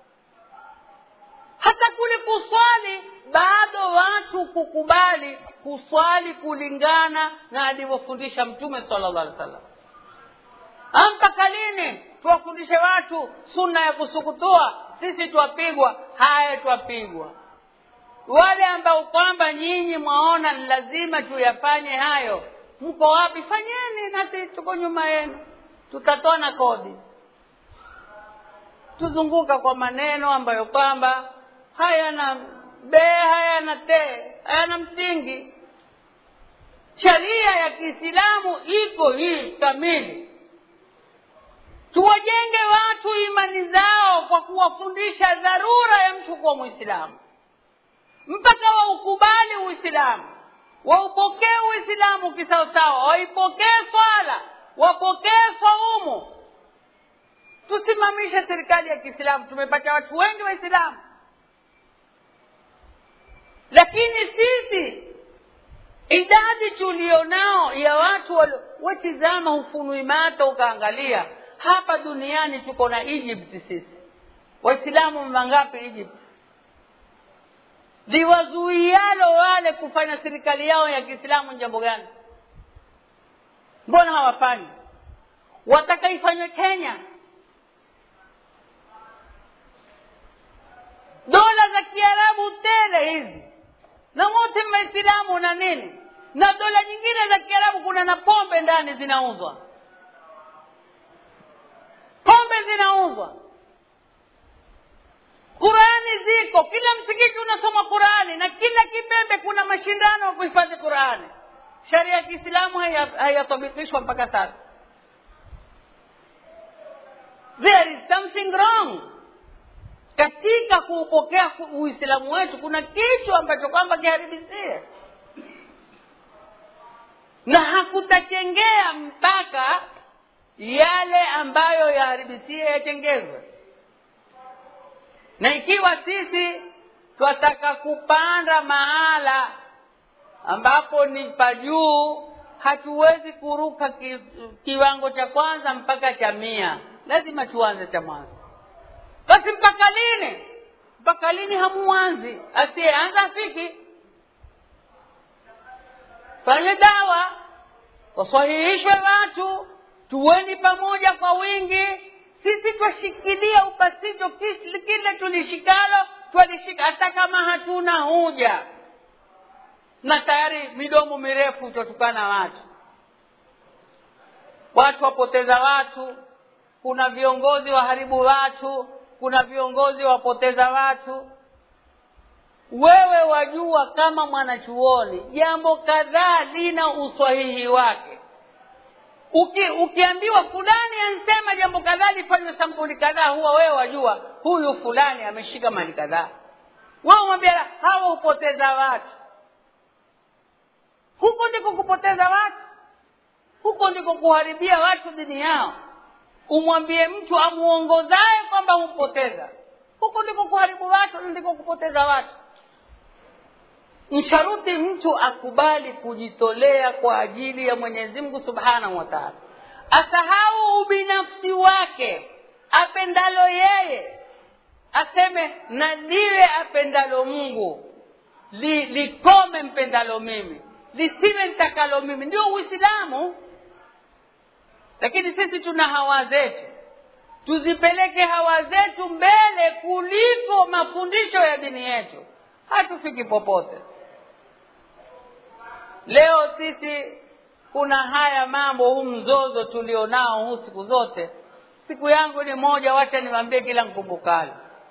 hata kule kuswali bado watu kukubali kuswali kulingana na alivyofundisha mtume sallallahu alaihi wasallam mpaka lini tuwafundishe watu sunna ya kusukutua sisi twapigwa haya twapigwa wale ambao kwamba nyinyi mwaona ni lazima tuyafanye hayo mko wapi fanyeni nasi tuko nyuma yenu tutatoa na kodi tuzunguka kwa maneno ambayo kwamba hayana bee hayana tee hayana msingi sharia ya kiislamu iko hii kamili tuwajenge watu imani zao kwa kuwafundisha dharura ya mtu kuwa mwislamu mpaka waukubali uislamu waupokee uislamu kisawasawa waipokee swala wapokee swaumu tusimamishe serikali ya kiislamu tumepata watu wengi waislamu lakini sisi idadi tulionao ya watu wetizama hufunui mato ukaangalia hapa duniani tuko na egypt sisi waislamu mangapi egypt liwazuialo wale kufanya serikali yao ya kiislamu ni jambo gani mbona hawafanyi wataka ifanywe kenya dola za kiarabu tele hizi na wote maislamu na nini na dola nyingine za kiarabu kuna na pombe ndani zinauzwa pombe zinauzwa qurani ziko kila msikiti unasoma qurani na kila kibembe kuna mashindano ya kuhifadhi qurani sharia ya kiislamu hayatabikishwa mpaka sasa there is something wrong katika kuupokea uislamu wetu kuna kitu ambacho kwamba kiharibisie na hakutachengea mpaka yale ambayo yaharibisie yatengezwe na ikiwa sisi twataka kupanda mahala ambapo ni pa juu hatuwezi kuruka ki, kiwango cha kwanza mpaka cha mia lazima tuanze cha mwanzo basi mpaka lini mpaka lini hamuanzi asiyeanza afiki fanye dawa waswahihishwe watu tuweni pamoja kwa wingi sisi twashikilia upasito kile tulishikalo twalishika hata kama hatuna huja na tayari midomo mirefu twatukana watu watu wapoteza watu kuna viongozi waharibu watu kuna viongozi wapoteza watu wewe wajua kama mwanachuoni jambo kadhaa lina uswahihi wake Uki, ukiambiwa fulani ansema jambo kadhaa lifanywe sampuli kadhaa huwa wewe wajua huyu fulani ameshika mali kadhaa wewe mwambia hawa hupoteza watu huko ndiko kupoteza watu huko ndiko kuharibia watu dini yao umwambie mtu amuongozaye kwamba humpoteza huko ndiko kuharibu watu ndiko kupoteza watu msharuti mtu akubali kujitolea kwa ajili ya mwenyezi mungu subhanahu wa taala asahau ubinafsi wake apendalo yeye aseme na liwe apendalo mungu li, likome mpendalo mimi lisiwe nitakalo mimi ndio uislamu lakini sisi tuna hawa zetu tuzipeleke hawa zetu mbele kuliko mafundisho ya dini yetu hatufiki popote leo sisi kuna haya mambo huu mzozo tulionao huu siku zote siku yangu ni moja wacha niwambie kila mkumbukalo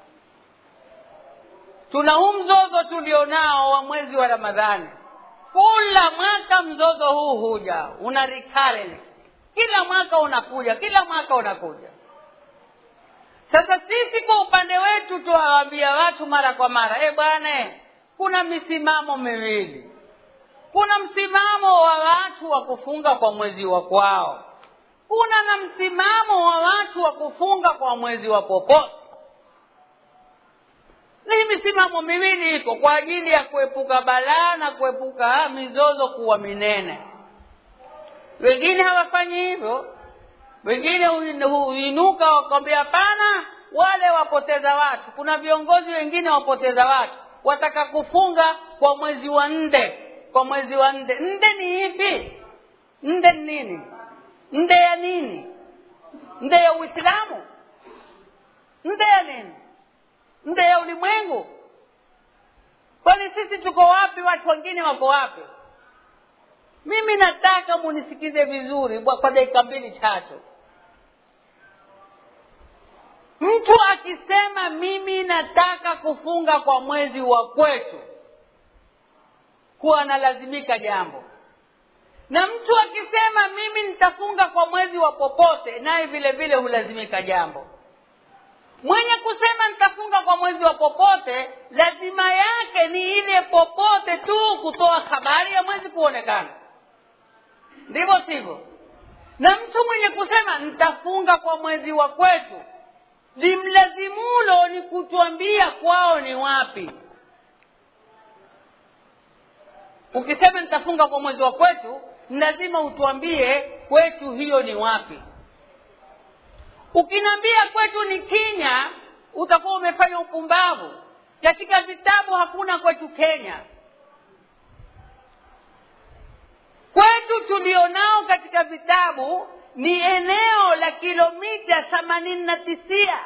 tuna huu mzozo tulionao wa mwezi wa ramadhani kila mwaka mzozo huu huja una recurrence kila mwaka unakuja kila mwaka unakuja sasa sisi kwa upande wetu tuwaambia watu mara kwa mara e bwana kuna misimamo miwili kuna msimamo wa watu wa kufunga kwa mwezi wa kwao kuna na msimamo wa watu wa kufunga kwa mwezi wa popote na hii misimamo miwili iko kwa ajili ya kuepuka balaa na kuepuka mizozo kuwa minene wengine hawafanyi hivyo wengine huinuka wakwambia hapana wale wapoteza watu kuna viongozi wengine wapoteza watu wataka kufunga kwa mwezi wa nde kwa mwezi wa nde nde ni ipi nde ni nini nde ya nini nde ya uislamu nde ya nini nde ya ulimwengu kwani sisi tuko wapi watu wengine wako wapi mimi nataka munisikize vizuri kwa dakika mbili tatu mtu akisema mimi nataka kufunga kwa mwezi wa kwetu kuwa analazimika jambo na mtu akisema mimi nitafunga kwa mwezi wa popote naye vile vile hulazimika jambo mwenye kusema nitafunga kwa mwezi wa popote lazima yake ni ile popote tu kutoa habari ya mwezi kuonekana ndivyo sivyo na mtu mwenye kusema nitafunga kwa mwezi wa kwetu limlazimulo ni kutuambia kwao ni wapi ukisema nitafunga kwa mwezi wa kwetu ni lazima utuambie kwetu hiyo ni wapi ukiniambia kwetu ni kenya utakuwa umefanya upumbavu katika vitabu hakuna kwetu kenya kwetu tulionao katika vitabu ni eneo la kilomita themanini na tisia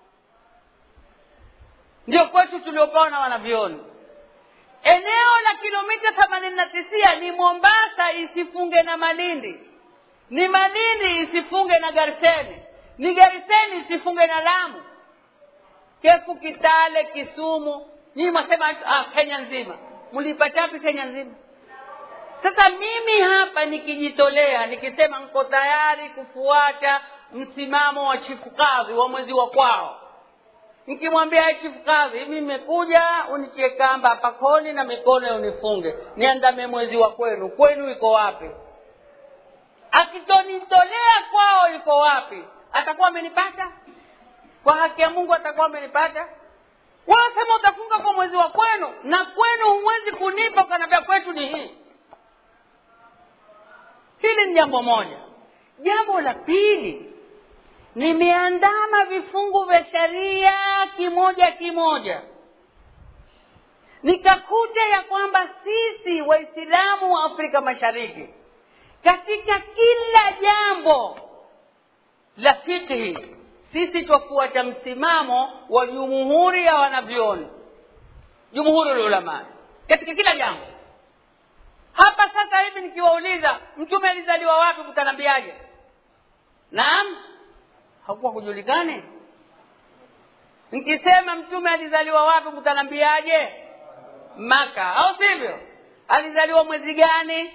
ndio kwetu tuliopewa na wanavyoni eneo la kilomita themanini na tisia ni mombasa isifunge na malindi ni malindi isifunge na gariseni ni gariseni isifunge na lamu kefu kitale kisumu nyii mwasema ah, kenya nzima mlipatapi kenya nzima sasa mimi hapa nikijitolea nikisema niko tayari kufuata msimamo wa chifu kadhi wa mwezi wa kwao nikimwambia chifu kadhi mimi nimekuja unichie kamba hapa koni na mikono unifunge niandame mwezi wa kwenu kwenu iko wapi akitonitolea kwao iko wapi atakuwa amenipata kwa haki ya mungu atakuwa amenipata wewe sema utafunga kwa mwezi wa kwenu na kwenu huwezi kunipa ukaniambia kwetu ni hii hili ni jambo moja jambo la pili nimeandama vifungu vya sheria kimoja kimoja nikakuta ya kwamba sisi waislamu wa afrika mashariki katika kila jambo la fikhi sisi twafuata msimamo wa jumuhuri ya wanavyoni jumuhuri lulamai katika kila jambo hapa sasa hivi nikiwauliza mtume alizaliwa wapi kutanambiaje naam hakuwa kujulikane nikisema mtume alizaliwa wapi kutanambiaje maka au sivyo alizaliwa mwezi gani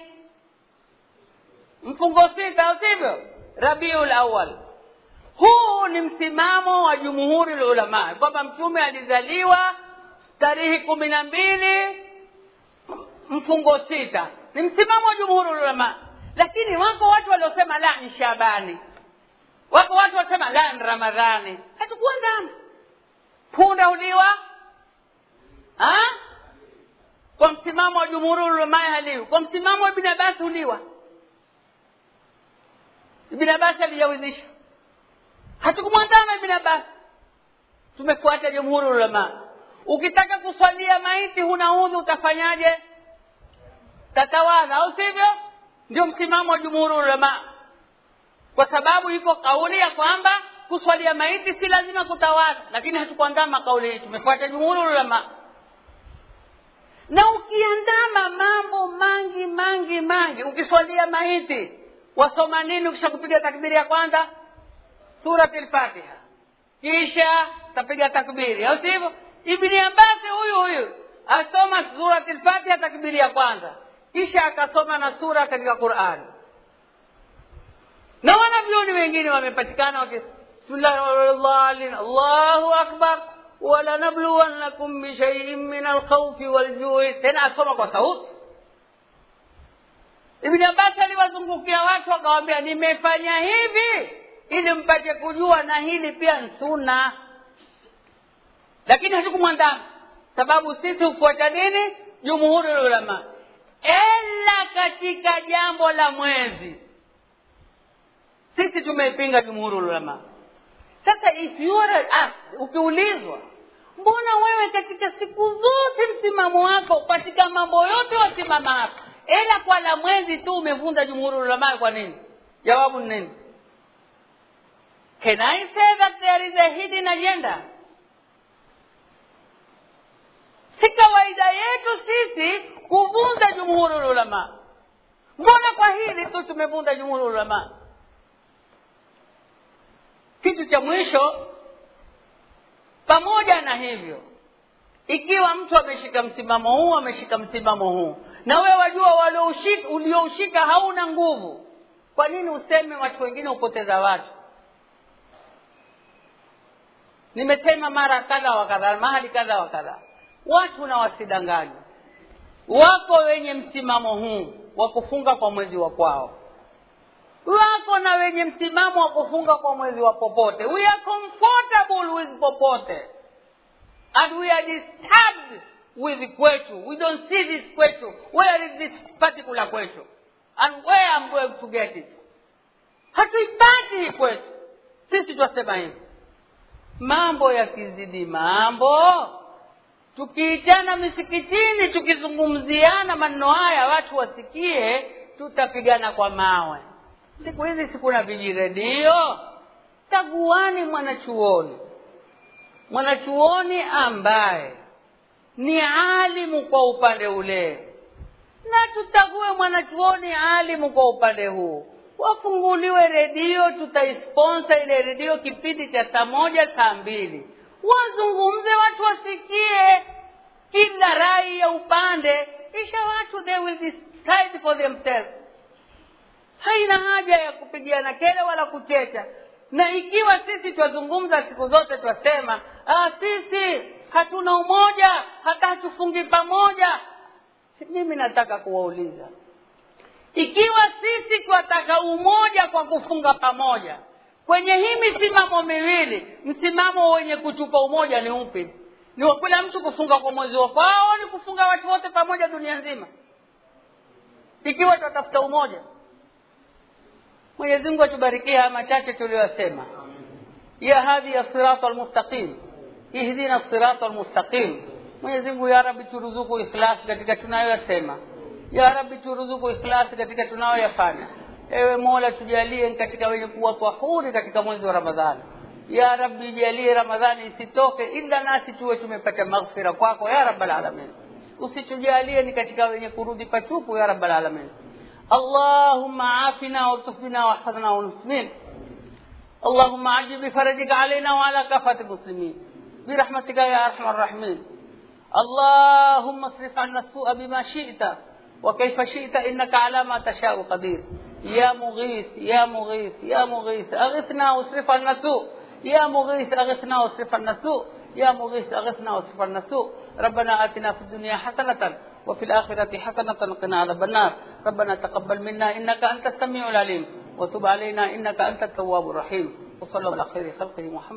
mfungo sita au sivyo rabiul awal huu ni msimamo wa jumuhuri lulamaa kwamba mtume alizaliwa tarehe kumi na mbili mfungo sita ni msimamo wa jumhuri ulama lakini wako watu waliosema la ni shabani wako watu wasema la ni ramadhani hatukuwa ndani punda uliwa ha? kwa msimamo wa jumhuri ulama haliwi kwa msimamo wa ibn abbas uliwa ibn abbas alijawizisha hatukumwandama ibn abbas tumefuata jumhuri ulama ukitaka kuswalia maiti huna udhu utafanyaje tatawadha au sivyo ndio msimamo wa jumhuri ulama kwa sababu iko kauli ya kwamba kuswalia maiti si lazima kutawadha lakini hatukuandama kauli hii tumefuata jumhuri ulama na ukiandama mambo mangi mangi mangi ukiswalia maiti wasoma nini ukisha kupiga takbiri ya kwanza surati lfatiha kisha tapiga takbiri au sivyo ibni abasi huyu huyu asoma surati lfatiha takbiri ya kwanza kisha akasoma na sura katika qurani na wanavyoni wengine wamepatikana waki bismillahirrahmanirrahim allahu akbar walanabluwannakum bishaiin min alkhaufi waljui tena asoma kwa sauti ibni abasi aliwazungukia watu akawambia nimefanya hivi ili mpate kujua na hili pia nsuna lakini hatukumwandama sababu sisi hufuata nini jumhuri ulama ela katika jambo la mwezi sisi tumeipinga jumhuri ulama sasa if you are asked, ukiulizwa mbona wewe katika siku zote msimamo wako katika mambo yote wasimama hapa ela kwa la mwezi tu umevunja jumhuri ulama kwa nini jawabu ni nini can i say that there is a hidden agenda si kawaida yetu sisi kuvunja jumhuri ulama mbona kwa hili tu tumevunja jumhuri ulama kitu cha mwisho pamoja na hivyo ikiwa mtu ameshika msimamo huu ameshika msimamo huu na wewe wajua walioushika ulioushika hauna nguvu kwa nini useme watu wengine hupoteza watu nimesema mara kadha wa kadha mahali kadha wa kadha watu na wasidanganywa wako wenye msimamo huu wa kufunga kwa mwezi wa kwao wako na wenye msimamo wa kufunga kwa mwezi wa popote we are comfortable with popote and we are disturbed with kwetu we don't see this kwetu where is this particular kwetu and where I'm going to get it hatuipati hii kwetu sisi twasema hivi mambo yakizidi mambo tukiitana misikitini tukizungumziana maneno haya watu wasikie tutapigana kwa mawe siku hizi sikuna vijiredio taguani mwanachuoni mwanachuoni ambaye ni alimu kwa upande ule na tutague mwanachuoni alimu kwa upande huu wafunguliwe redio tutaisponsa ile redio kipindi cha saa moja saa mbili wazungumze watu wasikie kila rai ya upande kisha watu they will decide for themselves haina haja ya kupigiana kele wala kuchecha na ikiwa sisi twazungumza siku zote twasema ah, sisi hatuna umoja hata hatufungi pamoja mimi nataka kuwauliza ikiwa sisi twataka umoja kwa kufunga pamoja kwenye hii misimamo miwili msimamo wenye kutupa umoja ni upi ni wa kila mtu kufunga kwa mwezi wa kwao ni kufunga watu wote pamoja dunia nzima ikiwa twatafuta umoja mwenyezi mungu atubarikie haya machache tuliyosema ya hadhi ya sirata almustaqim ihdina sirata almustaqim mwenyezi mungu ya rabi turuzuku ikhlasi katika tunayoyasema ya rabi turuzuku ikhlasi katika tunayoyafanya ewe mola tujalie katika wenye kuwa tahuri katika mwezi wa ramadhani ya rabbi jalie ramadhani isitoke ila nasi tuwe tumepata maghfira kwako ya rabbal alamin usitujalie ni katika wenye kurudi patupu ya rabbal alamin اللهم عافنا والطف بنا واحفظنا والمسلمين اللهم عجل بفرجك علينا وعلى كافة المسلمين برحمتك يا ارحم الراحمين اللهم اصرف عنا السوء بما شئت وكيف شئت انك على ما تشاء قدير يا مغيث يا مغيث يا مغيث اغثنا واصرف عنا السوء يا مغيث اغثنا واصرف عنا السوء يا مغيث اغثنا واصرف عنا السوء ربنا اتنا في الدنيا حسنه وفي الآخرة حسنة وقنا عذاب النار ربنا تقبل منا إنك أنت السميع العليم وتب علينا إنك أنت التواب الرحيم وصلى الله على خير خلقه محمد